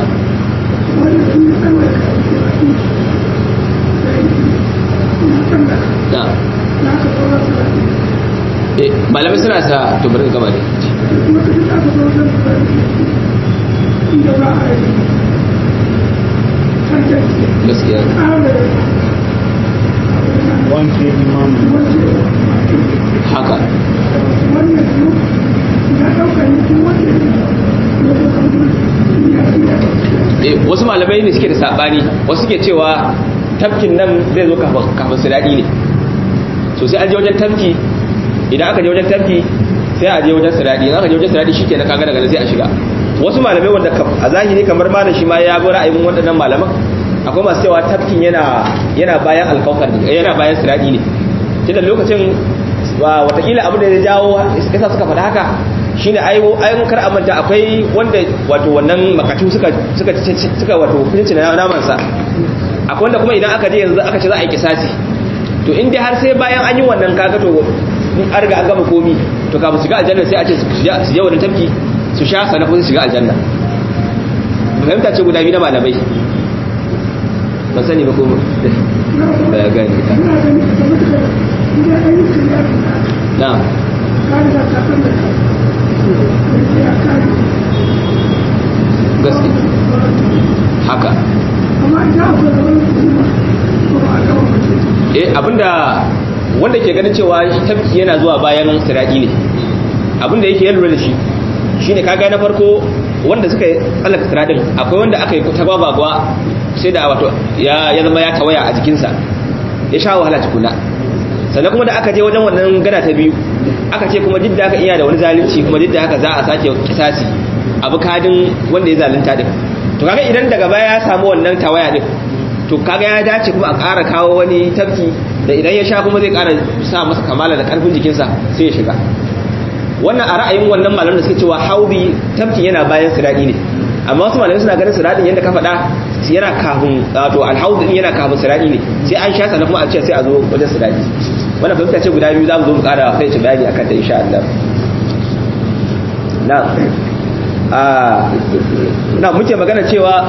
na malamai suna sa to bari gaba ne gaskiya wanke imamu haka Eh, wasu malamai ne suke da sabani wasu suke cewa tafkin nan zai zo kafin kafin su daɗi ne so sai an je wajen tafki idan aka je wajen tafki sai a je wajen siradi idan aka je wajen siradi shike na kaga daga nan sai a shiga wasu malamai wanda kam- a zahiri kamar malam shi ma ya bi ra'ayin waɗannan malaman akwai masu cewa tafkin yana yana bayan alkaukar yana bayan siradi ne tunda lokacin wa watakila abin da ya jawo yasa suka faɗa haka shine ai ai kar a manta akwai wanda wato wannan makatu suka suka suka wato kunci na naman sa akwai wanda kuma idan aka je yanzu aka ce za a yi kisasi to in dai har sai bayan an yi wannan kaga to in an riga an gama komi to kafin shiga aljanna sai a ce su je wani tafki su sha sannan kuma su shiga aljanna fahimta ce guda biyu na malamai ban sani ba ko da ya gani na gaske haka eh abinda wanda ke ganin cewa tafki yana zuwa bayan siradi ne abinda yake lura da shi shine kaga na farko wanda suka tsallaka siradin akwai wanda aka yi ta gwagwagwa sai da wato ya ya zama ya tawaya a jikinsa ya sha wahala tukuna sannan kuma da aka je wajen wannan gana ta biyu aka ce kuma duk da aka iya da wani zalunci kuma duk da haka za a sake kisasi abu kadin wanda ya zalunta din to kaga idan daga baya ya samu wannan tawaya din to kaga ya dace kuma a ƙara kawo wani tafki da idan ya sha kuma zai ƙara sa masa kamala da ƙarfin jikinsa sai ya shiga wannan a ra'ayin wannan malamin da suke cewa haudi tafkin yana bayan siradi ne amma wasu malamai suna ganin siradin yadda ka faɗa yana kafin wato alhaudu yana kafin siradi ne sai an sha sannan kuma a ce sai a zo wajen siradi wannan fahimta ce guda biyu za mu zo mu ƙara fahimci bayani akan ta insha Allah na a na muke magana cewa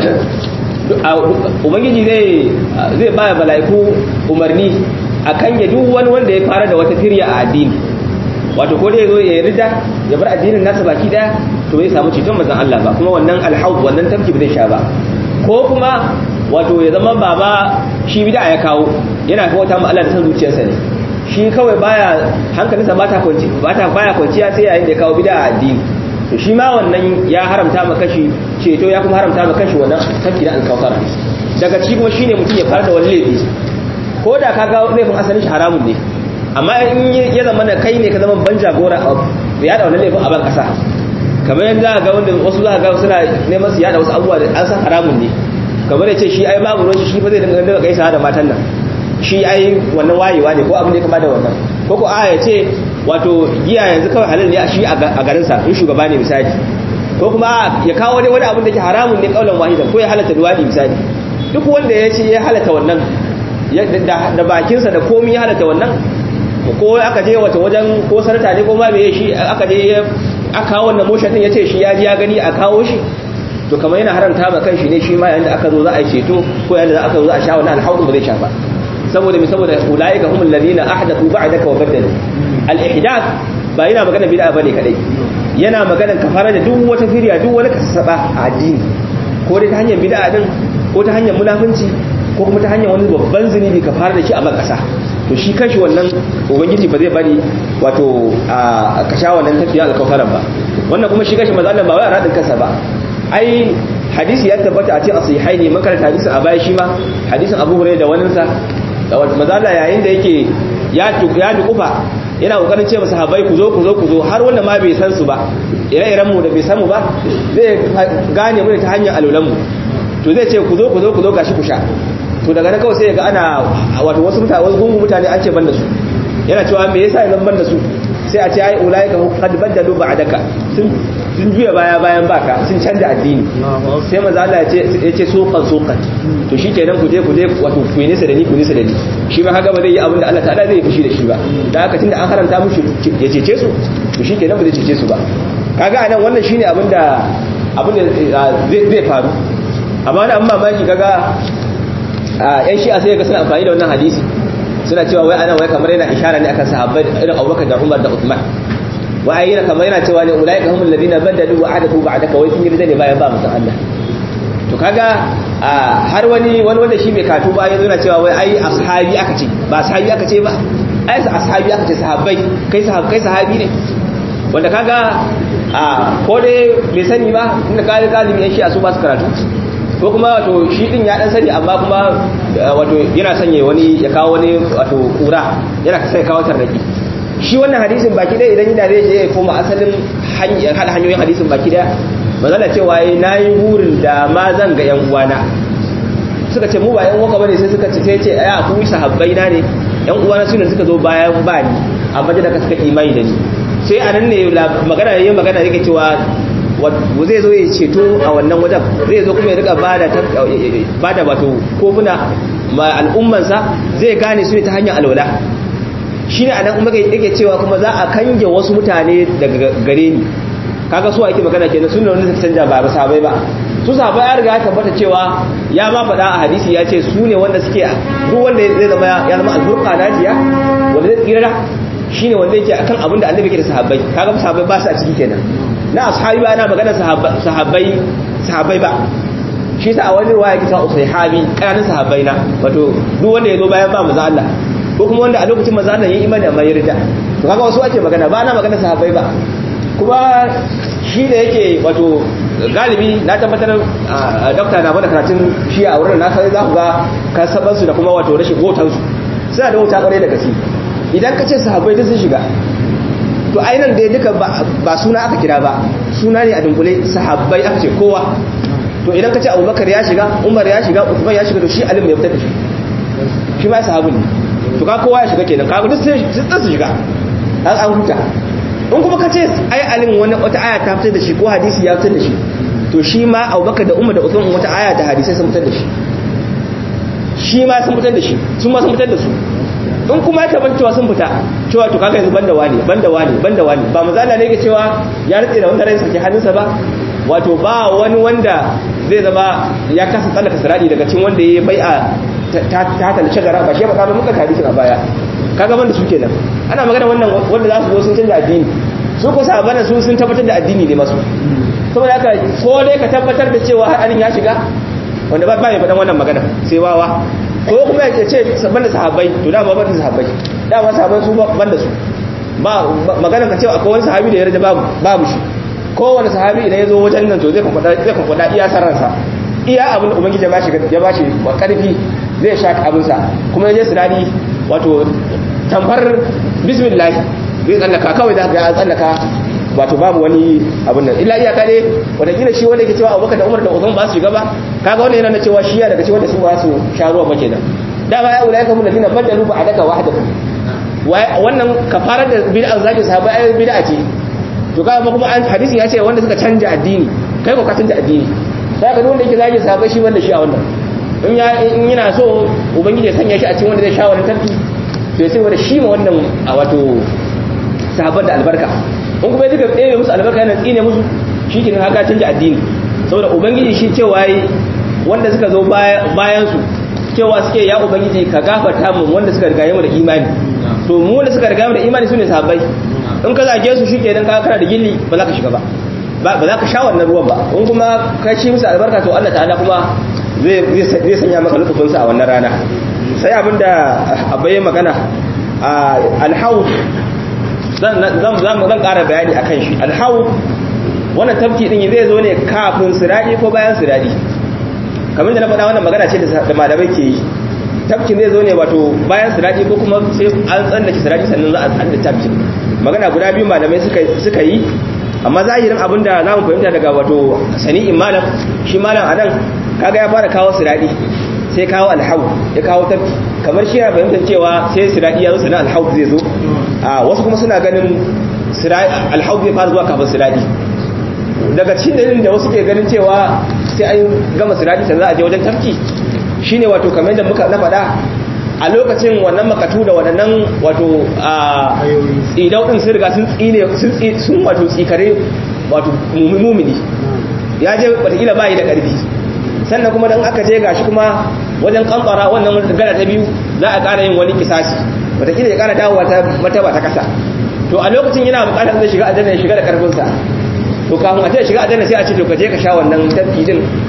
ubangiji zai zai ba mala'iku umarni akan ya duk wani wanda ya fara da wata firya a addini wato ko dai zo ya rida ya bar addinin nasa baki daya to bai samu ceton manzon Allah ba kuma wannan alhaud wannan tafki ba zai sha ba ko kuma wato ya zama baba shi bid'a ya kawo yana kawo ta Allah da san zuciyarsa ne shi kawai baya hankalinsa ba ta kwanci ba ta baya kwanciya sai yayin da ya kawo bid'a a addini to shi ma wannan ya haramta ma kashi ceto ya kuma haramta ma kashi wannan tafki na alkawfar daga ciki kuma shine mutum ya fara da wani laifi ko da ka ga laifin asalin shi haramun ne amma in ya zama da kai ne ka zama ban jagora a ya da wannan laifin a ban kasa kamar yadda ga wanda wasu za ga suna neman su yada wasu abubuwa da an san haramun ne kamar ya ce shi ai babu ruwan shi fa zai dinga dinga gaisa da matan nan shi ai wannan wayewa ne ko abin da ya kama da wannan ko ko a ya ce wato giya yanzu kawai halal ne a shi a garinsa in shugaba ne misali ko kuma ya kawo wani wani abin da ke haramun ne kaulan wahidan ko ya halatta duwadi misali duk wanda ya ce ya halatta wannan da bakinsa da komi ya halatta wannan ko aka je wata wajen ko sarta ne ko ma me shi aka je aka kawo wannan motion din yace shi ya ji ya gani a kawo shi to kamar yana haramta ma kanshi ne shi ma yayin da aka zo za a yi ceto ko yayin da aka zo za a sha wannan alhaudu ba zai sha ba saboda me saboda ulaika humul ladina ahdathu ba'daka wa badalu al ihdath ba yana magana bid'a bane kadai yana magana kafara da duk wata firya duk wani kasaba a addini ko dai ta hanyar bid'a din ko ta hanyar munafunci ko kuma ta hanyar wani babban zunubi ka fara da shi a ban kasa to shi kanshi wannan ubangiji ba zai bari wato a ka sha wannan tafiya alkafaran ba wannan kuma shi kanshi manzo Allah ba wai a radin kansa ba ai hadisi ya tabbata a cikin asihai ne makaranta hadisin a baya shi ma hadisin Abu Hurairah da waninsa da manzo Allah yayin da yake ya ya dukufa yana kokarin ce masa habai ku zo ku zo ku zo har wanda ma bai san su ba ire-iren mu da bai san mu ba zai gane mu ta hanyar alulan mu to zai ce ku zo ku zo ku zo gashi ku sha to daga nan kawai sai ga ana wato wasu mutane wasu gungun mutane an ce ban da su yana cewa me yasa yanzu ban da su sai a ce ai ulai ka qad badalu ba'daka sun sun juya baya bayan baka sun canza addini sai manzo Allah ya ce ya ce sokan sokan to shikenan ku je ku je wato ku yi nisa da ni ku nisa da ni shi ma haka ba zai yi abin da Allah ta'ala zai fushi da shi ba da haka tunda an haramta mushi ya cece su to shikenan ba zai cece su ba kaga anan wannan shine abin da abin da zai faru amma da amma mamaki kaga a yan shi'a sai ga suna amfani da wannan hadisi suna cewa wai ana wai kamar yana ishara ne akan sahabbai irin Abubakar da Umar da Uthman wai yana kamar yana cewa ne ulaika humul ladina badalu wa adatu ba'daka wai sun yi ne bayan ba musan Allah to kaga har wani wani wanda shi bai katu ba ya zuna cewa wai ai ashabi aka ce ba sahabi aka ce ba ai ashabi aka ce sahabbai kai sahabi kai sahabi ne wanda kaga a ko dai bai sani ba inda kali galibi yan shi a su ba su karatu ko kuma wato shi din ya dan sani amma kuma wato yana sanye wani ya kawo wani wato kura yana sai kawo tarnaki shi wannan hadisin baki dai idan yana zai je ya koma asalin hada hanyoyin hadisin baki daya mazala cewa yi na yi burin da ma zan ga yan uwana suka ce mu ba yan uwa bane sai suka ce sai ce aya ku sahabbai na ne yan uwana su ne suka zo bayan ba ni amma da ka suka imani da ni sai a nan ne magana yayin magana yake cewa zai zo ya ceto a wannan wajen zai zo kuma ya rika bada bada wato kofuna ma al'ummansa zai gane su ne ta hanyar alwala shine anan kuma yake cewa kuma za a kange wasu mutane daga gare ni kaga su ake magana kenan sunna wanda suka canja ba sahabbai ba su sahabbai ya riga ya tabbata cewa ya ma faɗa a hadisi ya ce su ne wanda suke duk wanda zai zama ya zama alburqa najiya wanda zai tsira shine wanda yake akan abin da annabi ke da sahabbai kaga sahabbai ba su a ciki kenan na ashabi ba ana magana sahabbai sahabbai ba shi sa a wani ruwa yake sa usaihabi kanin sahabbai na wato duk wanda ya zo bayan ba manzo Allah ko kuma wanda a lokacin manzo Allah ya imani amma ya rida to kaga wasu ake magana ba ana magana sahabbai ba kuma shi da yake wato galibi na tabbatar dokta na bada karatun shi a wurin na sai za ku ga kasabansu da kuma wato rashin hotonsu suna da wuta kwarai da gaske idan ka ce sahabbai duk sun shiga to ainihin da duka ba suna aka kira ba suna ne a dunkule sahabbai aka ce kowa to idan ka ce abubakar ya shiga umar ya shiga usman ya shiga to shi alim ya fitar da shi shi ma sahabu ne to ka kowa ya shiga kenan ka duk sun su shiga an an huta in kuma ka ce ai alim wani wata aya ta fitar da shi ko hadisi ya fitar da shi to shi ma abubakar da umar da usman wata aya da hadisai sun fitar da shi shi ma sun fitar da shi sun ma sun fitar da su in kuma ya tabbata cewa sun fita cewa to kaga yanzu banda wani banda wani banda wani ba mazala ne ke cewa ya rike da wanda rai sake hannunsa ba wato ba wani wanda zai zama ya kasa tsallaka siradi daga cikin wanda ya bai a ta ta shagara ba shi ba kamar muka hadisin a baya kaga banda su kenan ana magana wannan wanda za su zo sun canza addini su ko sabana su sun tabbatar da addini ne masu saboda haka ko dai ka tabbatar da cewa har ya shiga wanda ba mai faɗan wannan magana sai wawa ko kuma ya ce banda sahabbai to dama banda sahabbai dama sahabbai su banda su ba magana ka cewa akwai wani sahabi da ya rage babu babu shi kowane sahabi idan ya zo wajen nan to zai kwakwada zai kwakwada iya sarransa iya abin da ubangiji ya bashi ya bashi karfi zai sha abin sa kuma yaje sinadi wato tamfar bismillah zai tsallaka kawai da ya tsallaka wato babu wani abin nan illa iyaka ne wadakila shi wanda yake cewa abubakar da umar da uzun ba su shiga ba kaga wannan yana na cewa shi ya daga cewa da su ba su sha ruwa ba kenan dama ya ulai kamar ladina badalu ba adaka wahdahu wannan kafarar da bid'a zaki sahaba ai bid'a ce to kaga kuma an hadisi ya ce wanda suka canja addini kai ko ka canja addini sai ka wanda yake zaki sahaba shi wanda shi a wannan in ya in yana so ubangiji ya sanya shi a cikin wanda zai sha wannan tarki to sai wanda shi ma wannan wato sahabban da albarka in kuma duka ɗaya musu albarka yana tsine musu shi ke haka canja addini saboda ubangiji shi cewa yi wanda suka zo bayan su cewa suke ya ubangiji ka gafarta mu wanda suka riga mu da imani to mu wanda suka riga mu da imani sune sahabbai in ka zage su shi kenan ka kana da gilli ba za ka shiga ba ba za ka sha wannan ruwan ba in kuma ka ci musu albarka to Allah ta'ala kuma zai sanya maka lutufinsa a wannan rana sai abinda abai magana alhaud zan zan ƙara bayani a kan shi alhau wannan tafki ɗin zai zo ne kafin siradi ko bayan siradi kamar da na faɗa wannan magana ce da malamai ke yi tafkin zai zo ne wato bayan siradi ko kuma sai an tsallake siradi sannan za a tsallake tafkin magana guda biyu malamai suka yi amma zahirin abin da za mu fahimta daga wato sani'in malam shi malam a nan kaga ya fara kawo siradi sai kawo alhau ya kawo tafki kamar shi ya fahimtar cewa sai siradi ya zo sannan alhau zai zo a wasu kuma suna ganin alhau zai fara zuwa kafin siradi daga cikin dalilin da wasu ke ganin cewa sai an gama siradi sannan za a je wajen tafki shine wato kamar yadda muka na faɗa a lokacin wannan makatu da waɗannan wato a tsidau ɗin sun riga sun tsine sun wato tsikare wato mumini ya je watakila ba yi da ƙarfi sannan kuma don aka je gashi kuma wajen kamfara wannan gana ta biyu za a ƙara yin wani kisasi watakila ya ƙara dawowa ta mataba ta ƙasa to a lokacin yana buƙatar zai shiga aljanna ya shiga da ƙarfinsa to kafin a ce shiga aljanna sai a ce to ka je ka sha wannan tafki din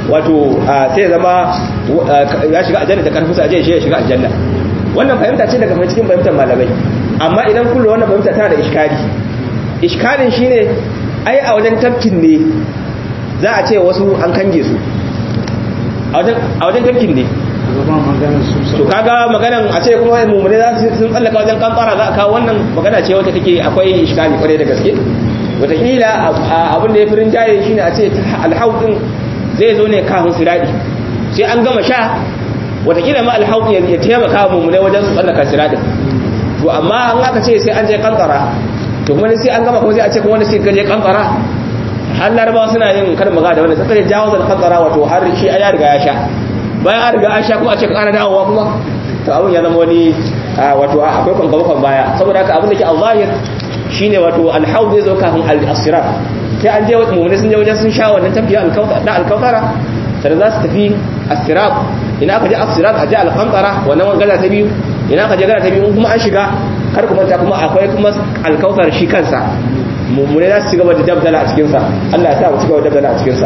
wato sai zama ya shiga aljanna da karfin sa je shi ya shiga aljanna wannan fahimta ce daga cikin fahimtar malamai amma idan kullu wannan fahimta tana da iskali iskalin shine ai a wajen tafkin ne za a ce wasu an kange su a wajen tafkin ne to kaga maganan a ce kuma mummune za su sun tsallaka wajen kankara za a kawo wannan magana ce wata take akwai iskali kwarai da gaske wataƙila abin da ya fi rinjaye shine a ce alhaudin zai zo ne kafin siradi sai an gama sha wataƙila ma alhaudin ya taimaka mummune wajen su tsallaka siradin to amma an aka ce sai an je kankara to kuma sai an gama kuma sai a ce kuma wani sai gaje kankara har larabawa suna yin karin magana da wanda suka je jawo da kankara wato har shi ya riga ya sha bayan an riga an sha kuma a ce ka ƙara dawowa kuma to abin ya zama wani wato akwai kwankwamakon baya saboda haka abin da ke al-zahir shine wato alhaud zai zo kafin al-asirat sai an je wata mummuni sun je wajen sun sha wannan tafiya na alkautara sai za su tafi asirat ina aka je asirat a je alkantara wannan wangala ta biyu ina aka je gana ta biyu kuma an shiga kar kuma ta kuma akwai kuma alkautar shi kansa mummune za su ci gaba da dabdala a cikinsa Allah ya sa mu ci gaba da dabdala a cikinsa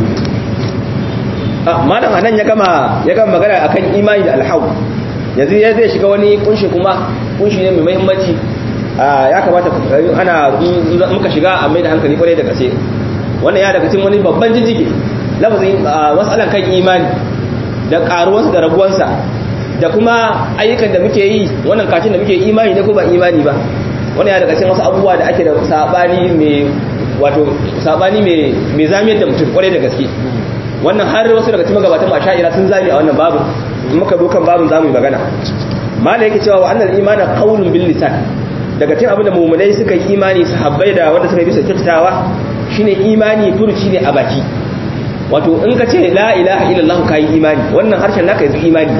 malam anan ya gama ya gama magana akan imani da alhaud yanzu ya zai shiga wani kunshi kuma kunshi ne mai muhimmanci ya kamata ana muka shiga a mai da hankali kwarai da gaske wannan ya daga cikin wani babban jijjige lafazin matsalan kan imani da karuwarsa da rabuwarsa da kuma ayyukan da muke yi wannan kacin da muke imani ne ko ba imani ba wannan ya daga cikin wasu abubuwa da ake da sabani mai wato sabani mai mai zamiyar da mutum kwarai da gaske wannan har wasu daga cikin magabatan asha'ira sun zami a wannan babu muka zo kan babun zamu yi magana malai yake cewa wa annal imana qawlun bil lisan daga cikin abin da mu'minai suka yi imani sahabbai da wanda suka yi bisa kyakkyawa shine imani furuci ne a baki wato in ka ce la ilaha illallah ka yi imani wannan harshen naka yanzu imani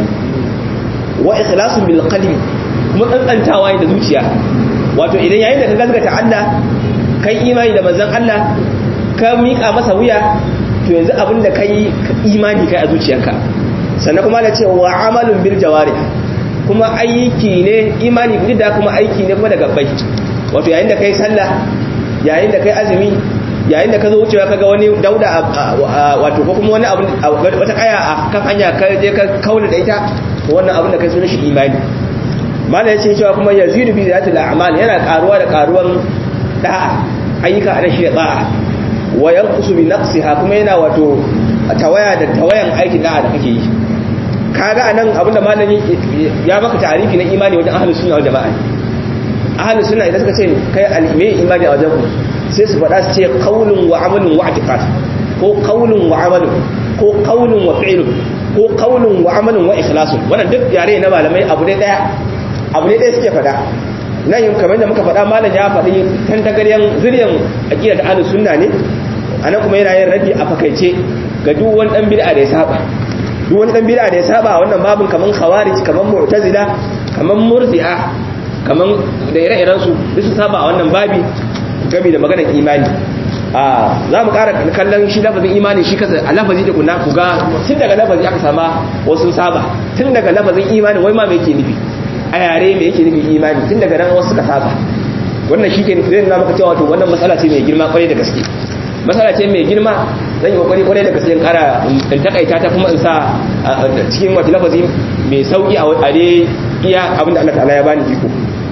wa ikhlasun bil qalbi kuma tsantsantawa ne da zuciya wato idan yayin da ka gaskata Allah kai imani da manzon Allah ka mika masa wuya to yanzu abin da kai imani kai a zuciyarka sannan kuma da ce wa amalun bil jawarih kuma aiki ne imani duk da kuma aiki ne kuma da gabbai wato yayin da kai sallah yayin da kai azumi yayin da ka zo wucewa kaga wani dauda wato ko kuma wani abu wata kaya a kan hanya ka je ka kaula da ita wannan abin da kai sunan shi imani mala yace cewa kuma yazidu bi zatil a'mal yana karuwa da karuwan da'a ayyuka ana shi da da'a wa yanqusu bi naqsiha kuma yana wato tawaya da tawayan aikin da'a da kake yi kaga anan abinda malami ya maka tarifi na imani wajen ahlus sunna wal jama'a ahlus sunna idan suka ce kai al-me imani a wajen ku sai su faɗa su ce qaulun wa amalun wa i'tiqad ko qaulun wa amalun ko qaulun wa fi'lun ko qaulun wa amalun wa ikhlasun wannan duk yare na malamai abu ne daya abu ne daya suke faɗa nan yin kamar da muka faɗa malam ya faɗi tan tagaryan zuriyan aqida da ahlus sunna ne anan kuma yana yin raddi a fakaice ga duk wani dan bid'a da ya saba duk wani dan bid'a da ya saba a wannan babin kaman khawarij kaman mu'tazila kaman murji'a kaman da ire-iren su duk su saba a wannan babi gami da maganar imani a za mu ƙara kallon shi lafazin imani shi kasa a lafazi da kuna ku ga tun daga lafazi aka sama wasu saba tun daga lafazin imani wai ma me yake nufi a yare me yake nufi imani tun daga nan wasu suka saba wannan shi ke zai nuna maka cewa to wannan matsala ce mai girma kwarai da gaske matsala ce mai girma zan yi kokari kwarai da gaske in ƙara in takaita ta kuma in sa cikin wata lafazi mai sauki a dai iya abinda Allah ta'ala ya bani iko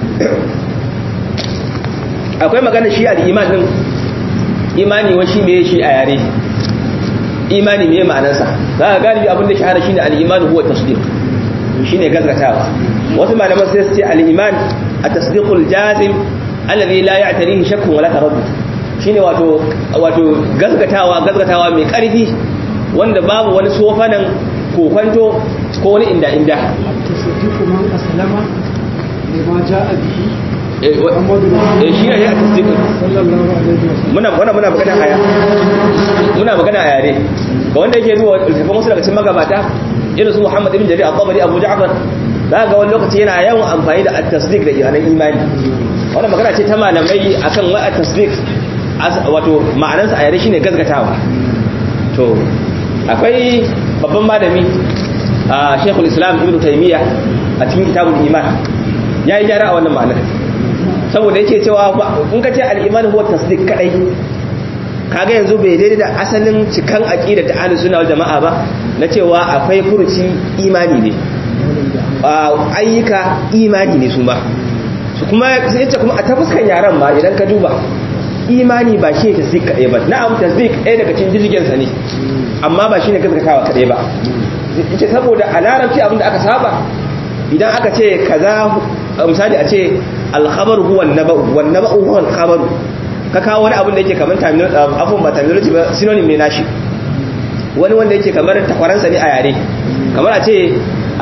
akwai magana shi al'iman din imani wa shi me shi a yare imani me ma'anarsa za ka galibi abin da shahara shine al'iman huwa tasdiq shine gaskatawa wasu malaman sai su ce al'iman at-tasdiqul jazim alladhi la ya'tarihi shakkun wala taraddud shine wato wato gaskatawa gaskatawa mai karfi wanda babu wani sofanan kokwanto ko wani inda inda tasdiqu man aslama lima ja'a bihi eh shi ne a tasdiqin muna muna muna magana aya muna magana aya ne ga wanda yake zuwa littafin wasu daga cikin magabata irin su Muhammad ibn Jarir al-Tabari Abu Ja'far za ga wani lokaci yana yawan amfani da at-tasdiq da iyanan imani wannan magana ce ta malamai akan wa at-tasdiq wato ma'anarsa a yare shine gaskatawa to akwai babban malami a Sheikhul Islam Ibn Taymiyyah a cikin kitabul iman yayi gyara a wannan ma'anar saboda yake cewa in ka ce al'imani huwa tasdik kadai kaga yanzu bai daidai da asalin cikan aqida ta ahlus sunna wal jama'a ba na cewa akwai furuci imani ne ayyuka imani ne su ba su kuma sai ce kuma a ta fuskan yaran ma idan ka duba imani ba shi tasdik kadai ba na'am tasdik ɗaya daga cikin jirgin sa ne amma ba shine gaskatawa kadai ba yace saboda a larabci abinda aka saba idan aka ce kaza misali a ce al-khabar huwa an-naba'u wan-naba'u huwa al-khabar ka kawo wani abin da yake kamar afon ba terminology ba synonym ne nashi wani wanda yake kamar takwaransa ne a yare kamar a ce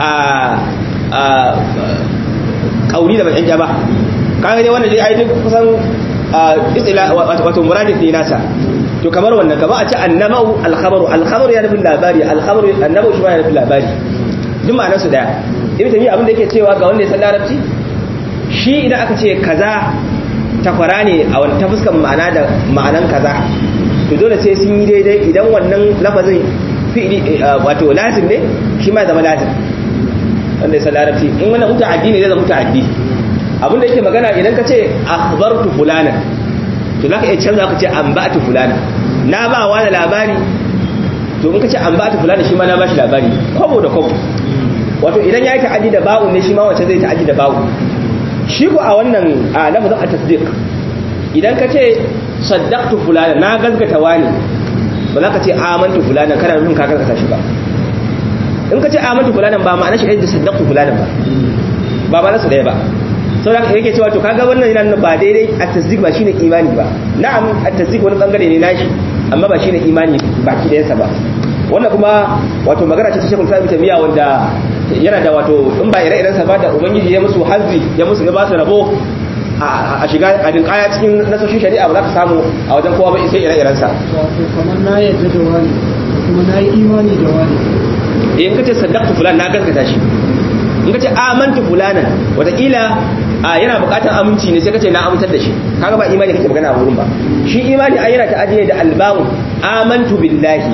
a kauri da bakin jaba kaga dai wannan dai ai duk kusan istila wato muradif ne nasa to kamar wannan kamar a ce annamau alkhabaru alkhabaru ya nufin labari alkhabaru annamau shi ma ya nufin labari duk ma'anar su daya ibn tabi'a abin da yake cewa ga wanda ya san larabci shi idan aka ce kaza takwara ne a wani ta fuskan ma'ana da ma'anan kaza to dole sai sun yi daidai idan wannan lafazin fi'ili wato lazim ne shi ma zama lazim wanda ya san larabci in wannan muta'addi ne zai zama muta'addi abin da yake magana idan ka ce akhbartu fulana to zaka iya canza ka ce anba'tu fulana na ba wa da labari to in ka ce anba'tu fulana shi ma na ba shi labari kwabo da kwabo wato idan ya yi ta'addi da ba'u ne shi ma wacce zai ta'addi da ba'u shi ko a wannan a lafazin a tasdiq idan ka ce saddaqtu fulana na gaskata wani ba za ka ce amantu fulana kana nufin ka gaskata shi ba in ka ce amantu fulana ba ma'ana shi da saddaqtu fulana ba ba ba nasu daya ba sau da yake cewa to kaga wannan yana ba daidai a tasdiq ba shine imani ba na'am a tasdiq wani bangare ne nashi amma ba shine imani baki dayansa ba wannan kuma wato magana ce ta shekul sa'ib tamiya wanda yana da wato in ba ire-iren sa ba da ubangiji ya musu hazbi ya musu ya ba su rabo a shiga a dinkaya cikin nasoshin shari'a ba za ka samu a wajen kowa ba sai ire-iren sa wato kamar na yadda da wani kuma na yi imani da wani in ka ce saddaqtu fulan na gaskata shi in ka ce amantu fulanan wataƙila yana buƙatar aminci ne sai ka ce na amintar da shi kaga ba imani kake magana a wurin ba shi imani ai yana ta'addi da albamu amantu billahi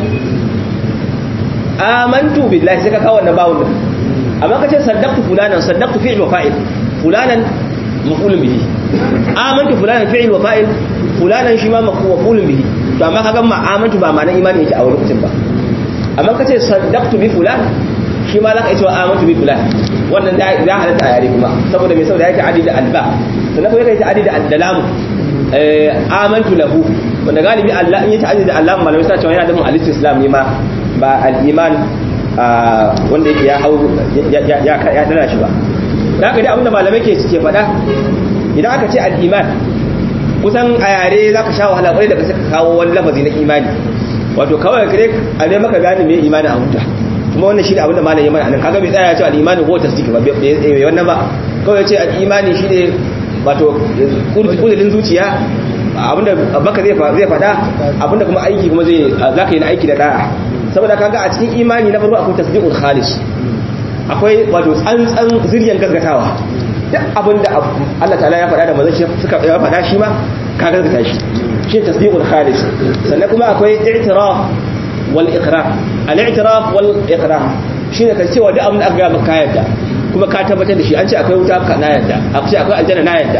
amantu billahi sai ka kawo wannan bawun din amma ka ce saddaqtu fulanan saddaqtu fi'l wa fa'il fulanan maf'ulun bihi amantu fulanan fi'l wa fa'il fulanan shi ma maf'ulun bihi to amma kaga ma amantu ba ma'anar imani yake a wurin mutum ba amma ka ce saddaqtu bi fulan shi ma zaka yi cewa amantu bi fulan wannan ya halatta a yare kuma saboda me saboda yake adi da alba sannan kuma yake adi da addalamu amantu lahu wanda galibi Allah in yi ta'addi da Allah malamai suna cewa yana da mun al-islam ne ma ba al-iman wanda yake ya hau ya dana shi ba da haka dai abinda malamai ke suke faɗa idan aka ce al-iman kusan a yare za ka sha wahala kwarai da ka saka kawo wani lafazi na imani wato kawai kare a ne maka gane me imani a huta kuma wannan shi ne abinda malam ya mana anan kaga bai tsaya ya ce al-imani ko tasdiki ba bai wannan ba kawai ya ce al-imani shi ne wato kudurin zuciya abinda baka zai faɗa abinda kuma aiki kuma zai za ka yi na aiki da da'a saboda kaga a cikin imani na farko akwai tasdiqul khalis akwai wato tsantsan ziryan gaskatawa duk abinda Allah ta'ala ya faɗa da manzon shi suka ya faɗa shi ma ka gaskata shi shi tasdiqul khalis sannan kuma akwai i'tiraf wal iqrar al i'tiraf wal iqrar shine ka cewa duk abin da aka ga maka yadda kuma ka tabbatar da shi an ce akwai wuta ka na yadda akwai akwai aljanna na yadda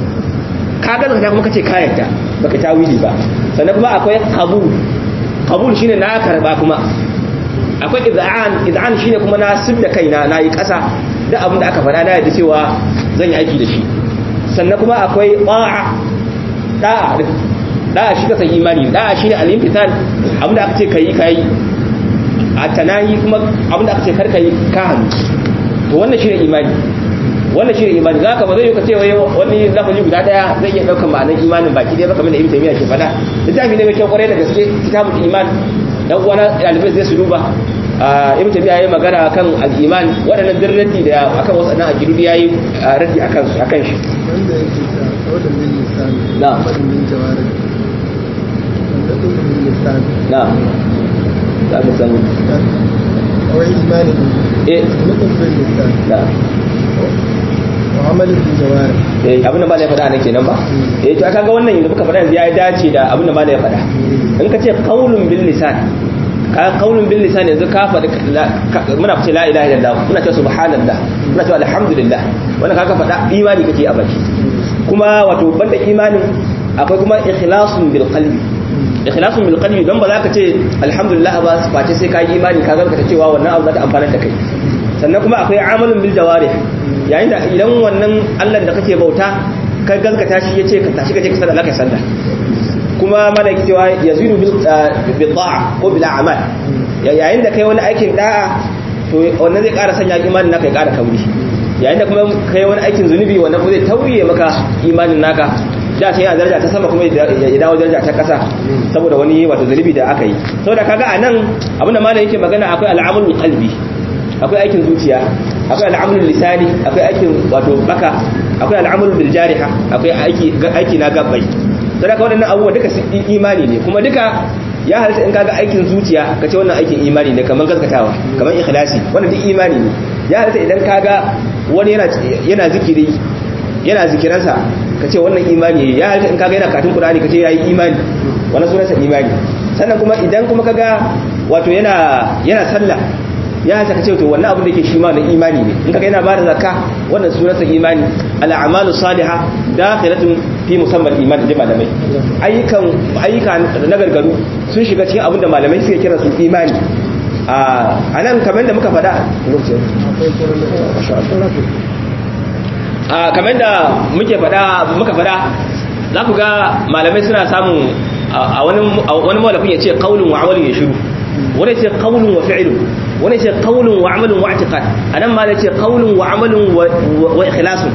ka gaskata kuma kace ka yadda baka tawili ba sannan kuma akwai qabul qabul shine na karba kuma akwai iz'an iz'an shine kuma na sibda kaina na yi kasa da abin da aka faɗa na yadda cewa zan yi aiki da shi sannan kuma akwai ta'a da'a da'a shi ka san imani da'a shine al-imtithal abin da aka ce kai kai a tanayi kuma abin da aka ce kar kai ka hannu to wannan shine imani wannan shine imani zaka ba zai yi ka ce wai wani lafazi guda daya zai iya daukar ma'anar imanin baki dai ba kamar da ibnu taymiya ke faɗa littafi ne mai kyau kwarai da gaske kitabul iman dan uwana ɗalibai zai su duba ibn tabi'a yayi magana kan al-iman waɗannan dirrati da akan wasu nan akidu yayi raddi akan su akan shi wanda yake ta kawadan bin lisan Na'am. kawadan bin jawari wanda ɗin bin lisan na za ka san kawai imani eh nufin bin lisan na wa amalin bin jawari eh abin da malai faɗa ne kenan ba eh to kaga wannan yanzu muka faɗa yanzu ya dace da abin da malai faɗa in ka ce qaulun bil lisan ka qaulun bil lisan yanzu ka faɗi muna fice la ilaha illallah muna cewa subhanallah muna cewa alhamdulillah wannan kaga faɗa imani kake a baki kuma wato banda imanin akwai kuma ikhlasun bil qalbi ikhlasun bil qalbi dan ba za ka ce alhamdulillah ba face sai ka yi imani ka ga ta cewa wannan abu za ta amfana da kai sannan kuma akwai amalun bil jawarih yayin da idan wannan Allah da kake bauta ka gaskata shi yace ka tashi ka je ka sallah kai sallah kuma malaki cewa yazidu bil bil ta'a ko bil a'mal yayin da kai wani aikin da'a to wannan zai ƙara sanya imanin naka ya ƙara kauri yayin da kuma kai wani aikin zunubi wannan kuma zai tauye maka imanin naka da sai yana daraja ta sama kuma ya dawo daraja ta ƙasa saboda wani wato zunubi da aka yi saboda kaga a nan abinda malam yake magana akwai al'amalul qalbi akwai aikin zuciya akwai al'amalul lisani akwai aikin wato baka akwai al'amalul bil jariha akwai aiki aiki na gabbai saboda waɗannan abubuwa duka imani ne kuma duka ya halitta in kaga aikin zuciya ka ce wannan aikin imani ne kamar gaskatawa kamar ikhlasi wannan duk imani ne ya halitta idan kaga wani yana yana zikiri yana zikiransa ka ce wannan imani ne ya halitta in kaga yana katin qur'ani ka ce yayi imani wannan sunansa imani sannan kuma idan kuma kaga wato yana yana sallah ya halitta ka ce to wannan abin da yake shi ma na imani ne in kaga yana bada zakka wannan sunansa imani al-a'malu salihah dakhilatun fi musamman iman da malamai ayyukan ayyuka na gargaru sun shiga cikin abinda malamai suke kira su imani a nan kamar da muka fada a kamar da muke fada muka fada za ku ga malamai suna samun a wani mawalafin ya ce kaulun wa amalin ya shiru wani ce kaulun wa fi'ilun wani ce kaulun wa amalin wa atiqad anan ma da ce kaulun wa amalin wa ikhlasun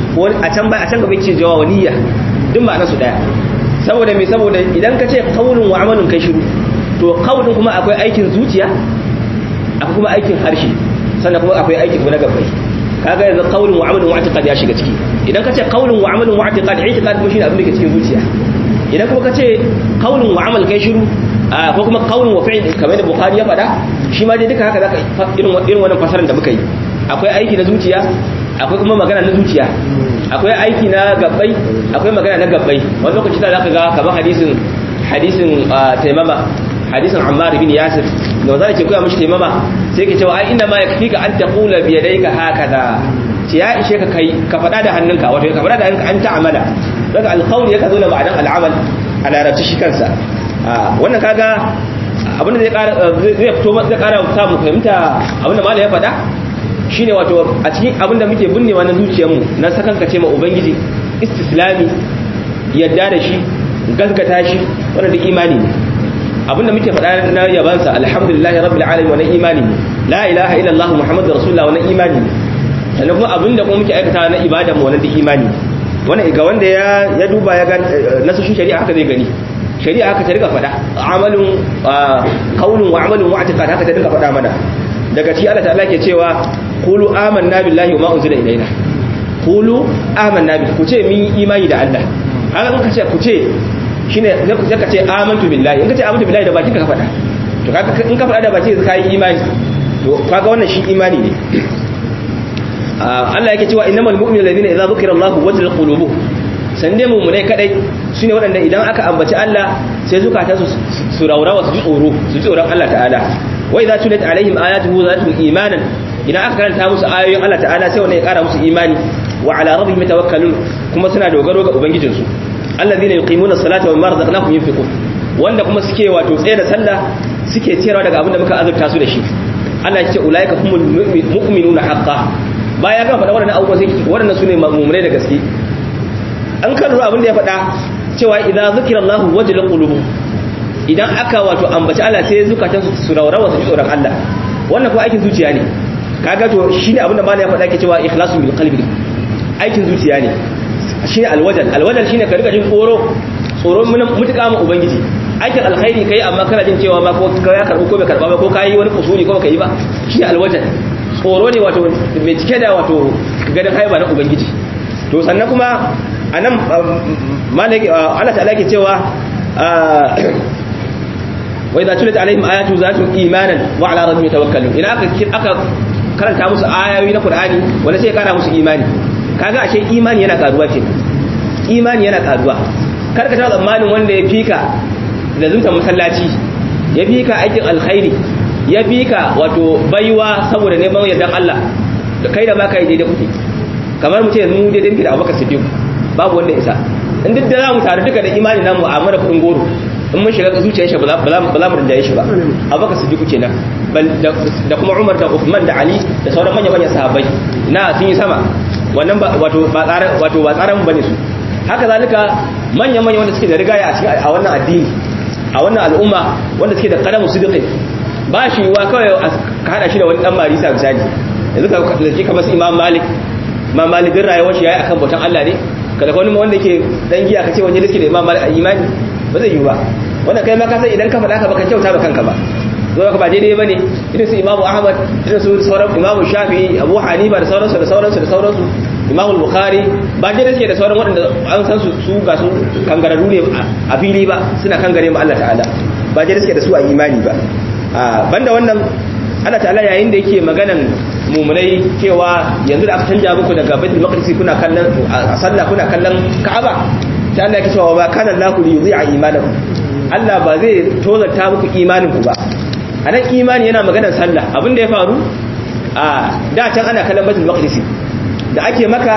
a can bai a can gaba ce jawa niyya duk ba su daya saboda me saboda idan ka ce qaulun wa amalun kai shiru to qaulun kuma akwai aikin zuciya akwai kuma aikin harshe sannan kuma akwai aikin kuma na gabbai kaga yanzu qaulun wa amalun wa i'tiqad ya shiga ciki idan ka ce qaulun wa amalun wa i'tiqad i'tiqad kuma shine abin da ke cikin zuciya idan kuma ka ce qaulun wa amal kai shiru ko kuma qaulun wa fi'l kamar da bukhari ya faɗa shi ma dai duka haka zaka irin irin wannan fasarar da muka yi akwai aiki na zuciya akwai kuma magana na zuciya akwai aiki na gabbai akwai magana na gabbai wani lokaci da zaka ga kamar hadisin hadisin taimama hadisin Ammar bin Yasir da wanda ke koya mishi taimama sai ke cewa ai inna ma yakfika an taqula bi yadayka hakaza ce ya ishe ka kai ka fada da hannunka wato ka fada da hannunka an ta'amala daga alqawl yaka zo da ma'anan al'amal a larabci shi kansa wannan kaga abinda zai kara zai fito zai kara samu fahimta abinda malai ya faɗa shine wato a cikin abinda muke binnewa na zuciyarmu na sakankace ma ubangiji istislami yadda da shi gaskata shi wannan duk imani ne abinda muke faɗa na yabansa alhamdulillahi rabbil alamin wannan imani ne la ilaha illallah muhammadur rasulullah wannan imani ne sannan kuma abinda kuma muke aikata na ibada mu wannan duk imani ne wannan ga wanda ya ya duba ya ga nasoshin shari'a haka zai gani shari'a haka ta riga faɗa amalun qaulun wa amalun wa i'tiqad haka ta riga faɗa mana daga ci Allah ta'ala ke cewa qulu amanna billahi wa ma unzila ilaina qulu amanna billahi ku ce min imani da Allah haka kun ce ku ce shine sai ka ce amantu billahi in ka ce amantu billahi da bakin ka faɗa to kaga in ka faɗa da bakin ka yi imani to kaga wannan shi imani ne Allah yake cewa innamal mu'minuna alladhina idza dhukira Allahu wajilat qulubuhum san dai mummunai kadai shine waɗanda idan aka ambaci Allah sai zukata su su raurawa su ji tsoro su ji tsoron Allah ta'ala wa idza tulit alaihim ayatuhu zadatuhum imanan idan aka karanta musu ayoyin Allah ta'ala sai wannan ya kara musu imani wa ala rabbihim yatawakkalun kuma suna dogaro ga ubangijin su alladhina yuqimuna as-salata wa mimma razaqnahum yunfiqun wanda kuma suke wato tsaye da sallah suke ciyarwa daga abin da muka azurta su da shi Allah ya ce ulaika humul mu'minuna haqqan baya ga faɗa waɗannan abubuwa sai waɗannan sune mu'minai da gaske an kan abin da ya faɗa cewa idan zikira Allah wajilat qulubu idan aka wato ambaci Allah sai zukatan su raurawa su ji tsoron Allah wannan kuma aikin zuciya ne kaga to shine abin da malai ya faɗa ke cewa ikhlasu bil qalbi aikin zuciya ne shine alwajal alwajal shine ka riga jin tsoro tsoron mutuka mu ubangiji aikin alkhairi kai amma kana jin cewa ma ko ya karbu ko bai karba ba ko kai wani kusuri ko baka yi ba shine alwajal tsoro ne wato mai cike da wato ganin haiba na ubangiji to sannan kuma a nan Allah ta'ala ke cewa wai za tulit alaihim ayatu za su imanan wa ala rabbihim yatawakkalun ina aka aka karanta musu ayoyi na Qur'ani wanda sai ya kara musu imani kaga ashe imani yana karuwa ce imani yana karuwa kar ka taɓa tsammanin wanda ya fika da zunta masallaci ya fika aikin alkhairi ya fika wato baiwa saboda neman yardan Allah da kai da ma kai daidai kuke kamar mu ce mu daidai muke da Abubakar Siddiq babu wanda isa in duk da za mu taru duka da imani namu a mara kudin goro in mun shiga zuciyar shi ba za mu rinjaye shi ba abubakar siddiqu kenan da kuma umar da uthman da ali da sauran manya manyan sahabbai na sun yi sama wannan wato ba tsaran wato ba tsaran bane su haka zalika manya manya wanda suke da rigaya a cikin a wannan addini a wannan al'umma wanda suke da kalamu siddiqi ba shi wa kawai ka hada shi da wani dan marisa misali yanzu ka zaki kamar imam malik imam malik din rayuwar shi yayi akan bautan Allah ne kada wani wanda yake dan giya kace wani riski da imam malik imani ba zai yi ba wanda kai ma ka san idan ka faɗa ka baka kyauta ba kanka ba zo ka ba daidai bane irin su imam ahmad irin su sauran imam shafi'i abu hanifa da sauransu da sauransu da sauransu imam bukhari ba daidai suke da sauran waɗanda an san su su ga su kangararru ne a fili ba suna kangare mu Allah ta'ala ba daidai suke da su a imani ba banda wannan Allah ta'ala yayin da yake maganan mumunai cewa yanzu da aka canja muku daga baitul maqdis kuna kallon a sallah kuna kallon ka'aba sai Allah yake cewa ba kana lahu li yudhi'a imanakum Allah ba zai tozarta muku imanin ku ba anan imani yana maganar sallah abin da ya faru a da can ana kallon baitul maqdis da ake maka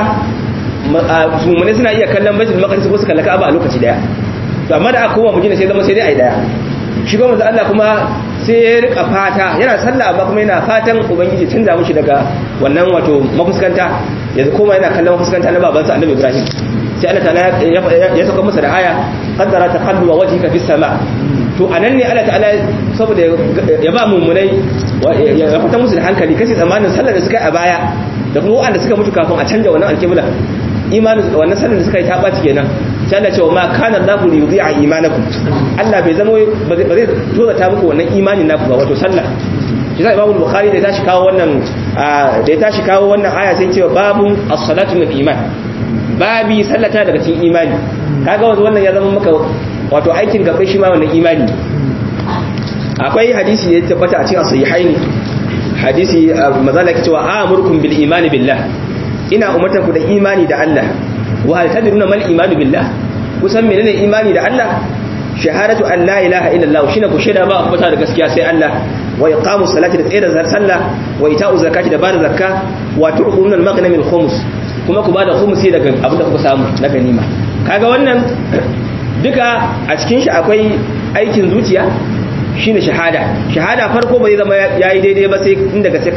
mumunai suna iya kallon baitul maqdis ko su kalla ka'aba a lokaci daya to amma da aka koma mujina sai zama sai dai ai daya shi ba manzo Allah kuma sai ya rika fata yana sallah amma kuma yana fatan ubangiji canza mushi daga wannan wato mafuskanta yanzu kuma yana kallon mafuskanta na babansa annabi Ibrahim sai Allah ta'ala ya saka masa da aya qaddara taqallu wajhika fis sama to anan ne Allah ta'ala saboda ya ba mummunai ya fata musu da hankali kasi zamanin sallar da suka yi a baya da kuma wanda suka mutu kafin a canja wannan alkibla imanin wannan sallar da suka yi ta ɓaci kenan sai Allah cewa ma kana Allahu li yudhi'a imanakum Allah bai zama ba zai tozata muku wannan imanin naku ba wato sallah shi sai Imam Bukhari da ya tashi kawo wannan da ya tashi kawo wannan aya sai cewa babun as-salatu min iman babi sallata daga cikin imani kaga wato wannan ya zama maka wato aikin gaban shi ma wannan imani akwai hadisi da ya tabbata a cikin sahihaini hadisi mazala ke cewa amurkum bil imani billah ina umartar ku da imani da Allah wa hal tadruna mal imanu billah kusan menene imani da Allah shahadatu an la ilaha illallah shine ku shaida ba ku da gaskiya sai Allah wa iqamu salati da tsayar da sallah wa ita'u zakati da bada zakka wa tu'khunul maghnam al khums kuma ku bada khumsi daga abin da kuka samu na ganima kaga wannan duka a cikin shi akwai aikin zuciya shine shahada shahada farko ba zai zama yayi daidai ba sai inda ga sai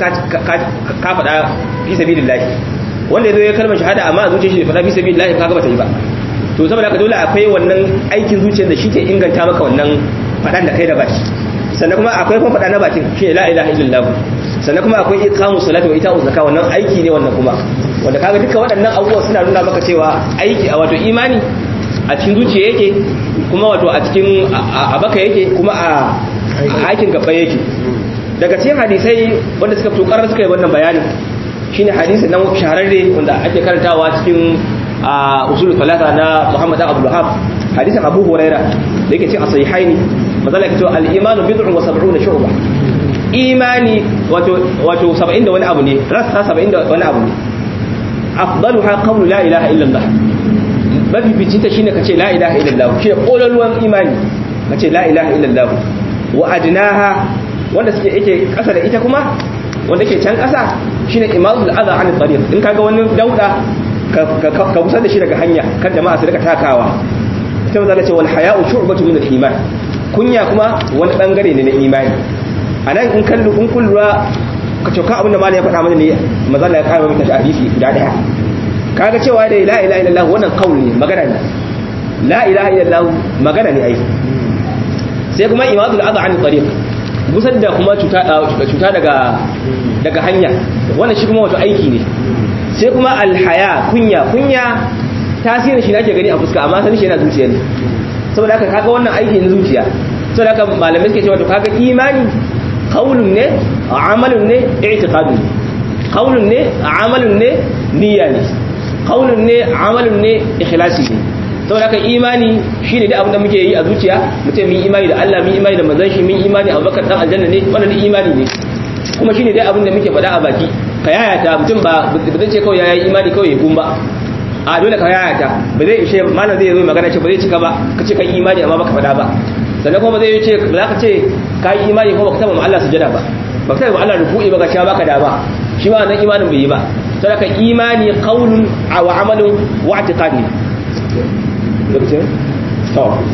ka faɗa fi sabilillah wanda yazo ya kalmar shahada amma a zuciyar shi faɗa fi sabilillah kaga ba ta yi ba to saboda haka dole akwai wannan aikin zuciyar da shi ke inganta maka wannan faɗan da kai da baki sannan kuma akwai kuma faɗa na bakin shi la ilaha illallah sannan kuma akwai iqamu salati wa ita'u zakka wannan aiki ne wannan kuma wanda kaga duka waɗannan abubuwa suna nuna maka cewa aiki a wato imani a cikin zuciya yake kuma wato a cikin a baka yake kuma a aikin gaba yake daga cikin hadisai wanda suka fito karar suka yi wannan bayanin shine hadisi nan shahararre wanda ake karantawa cikin usul talata na Muhammad Abdul Wahhab hadisin Abu Huraira da yake cikin sahihaini mazala yake cewa al-imanu bid'un wa sab'una shu'ba imani wato wato 70 da wani abu ne rassa 70 da wani abu ne afdaluha qawlu la ilaha illa Allah mafi bicinta shine kace la ilaha illallah shi kololuwan imani kace la ilaha illallah wa adnaha wanda suke yake kasa da ita kuma wanda ke can kasa shine imadul adha an tariq in kaga wani dauda ka kusa da shi daga hanya kan jama'a su rika takawa ita maza ce wal haya'u shu'batu min al-iman kunya kuma wani bangare ne na imani anan in kallu in kullura ka ce ka abin da malai ya faɗa mana ne maza ya kara mata hadisi guda daya kaga cewa da la ilaha illallah wannan kauli ne magana ne la ilaha illallah magana ne ai sai kuma imadul adha an tariq gusar da kuma cuta cuta daga daga hanya wannan shi kuma wato aiki ne sai kuma alhaya kunya kunya tasirin shi nake gani a fuska amma sanin shi yana zuciya ne saboda haka kaga wannan aiki ne zuciya saboda haka malamai suke cewa to kaga imani qaulun ne amalun ne i'tiqadun ne qaulun ne amalun ne niyya ne qaulun ne amalun ne ikhlasi ne saboda haka imani shine da abin da muke yi a zuciya mutum mun imani da Allah mun imani da manzon shi mun imani Abubakar dan aljanna ne wannan imani ne kuma shine dai abin da muke faɗa a baki ka yayata mutum ba zai ce kawai yayi imani kawai ya gumba a dole ka yayata ba zai ishe malam zai zo magana ce ba zai cika ba ka ce kai imani amma baka faɗa ba sannan kuma ba zai ce ba za ka ce ka yi imani ko baka taba ma Allah sujada ba baka taba ma Allah ruku'i ba ka sha baka da ba shi ma wannan imanin bai yi ba saboda imani qaulun wa amalun wa i'tiqadi lokacin to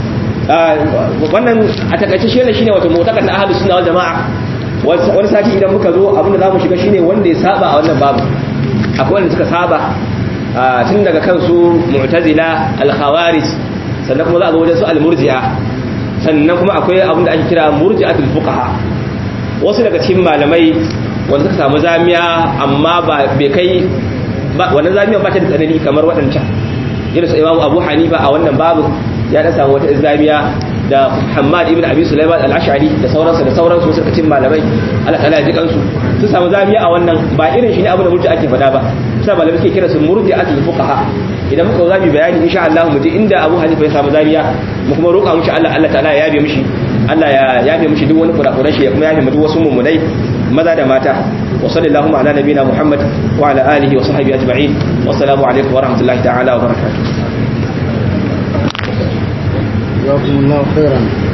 wannan a takaice shi ne shine wato mu'taqad na ahlus sunna wal jamaa wani sati idan muka zo abin da zamu shiga shine wanda ya saba a wannan babu akwai wanda suka saba tun daga kansu mu'tazila al-khawarij sannan kuma za a zo wajen su al-murji'a sannan kuma akwai abin da ake kira murji'atul fuqaha wasu daga cikin malamai wanda suka samu zamiya amma ba bai kai wannan zamiyan ba ta da tsanani kamar waɗancan irin su imamu abu hanifa a wannan babu ya da samu wata zamiya da Muhammad ibn Abi Sulaiman al-Ash'ari da sauransu da sauransu suka cin malamai Allah ta'ala ya ji kansu sun samu zamiya a wannan ba irin shi ne abu da murji ake faɗa ba sai malamai suke kira su murji'atul fuqaha idan muka zabi bayani insha Allah mu ji inda Abu Hanifa ya samu zamiya mu kuma roƙa mushi Allah Allah ta'ala ya yabe mishi Allah ya yabe mishi duk wani kurakuran shi ya kuma yabe mu duk wasu mummunai maza da mata wa sallallahu ala nabina Muhammad wa ala alihi wa sahbihi ajma'in wassalamu alaikum wa rahmatullahi ta'ala wa barakatuh جزاكم الله خيرا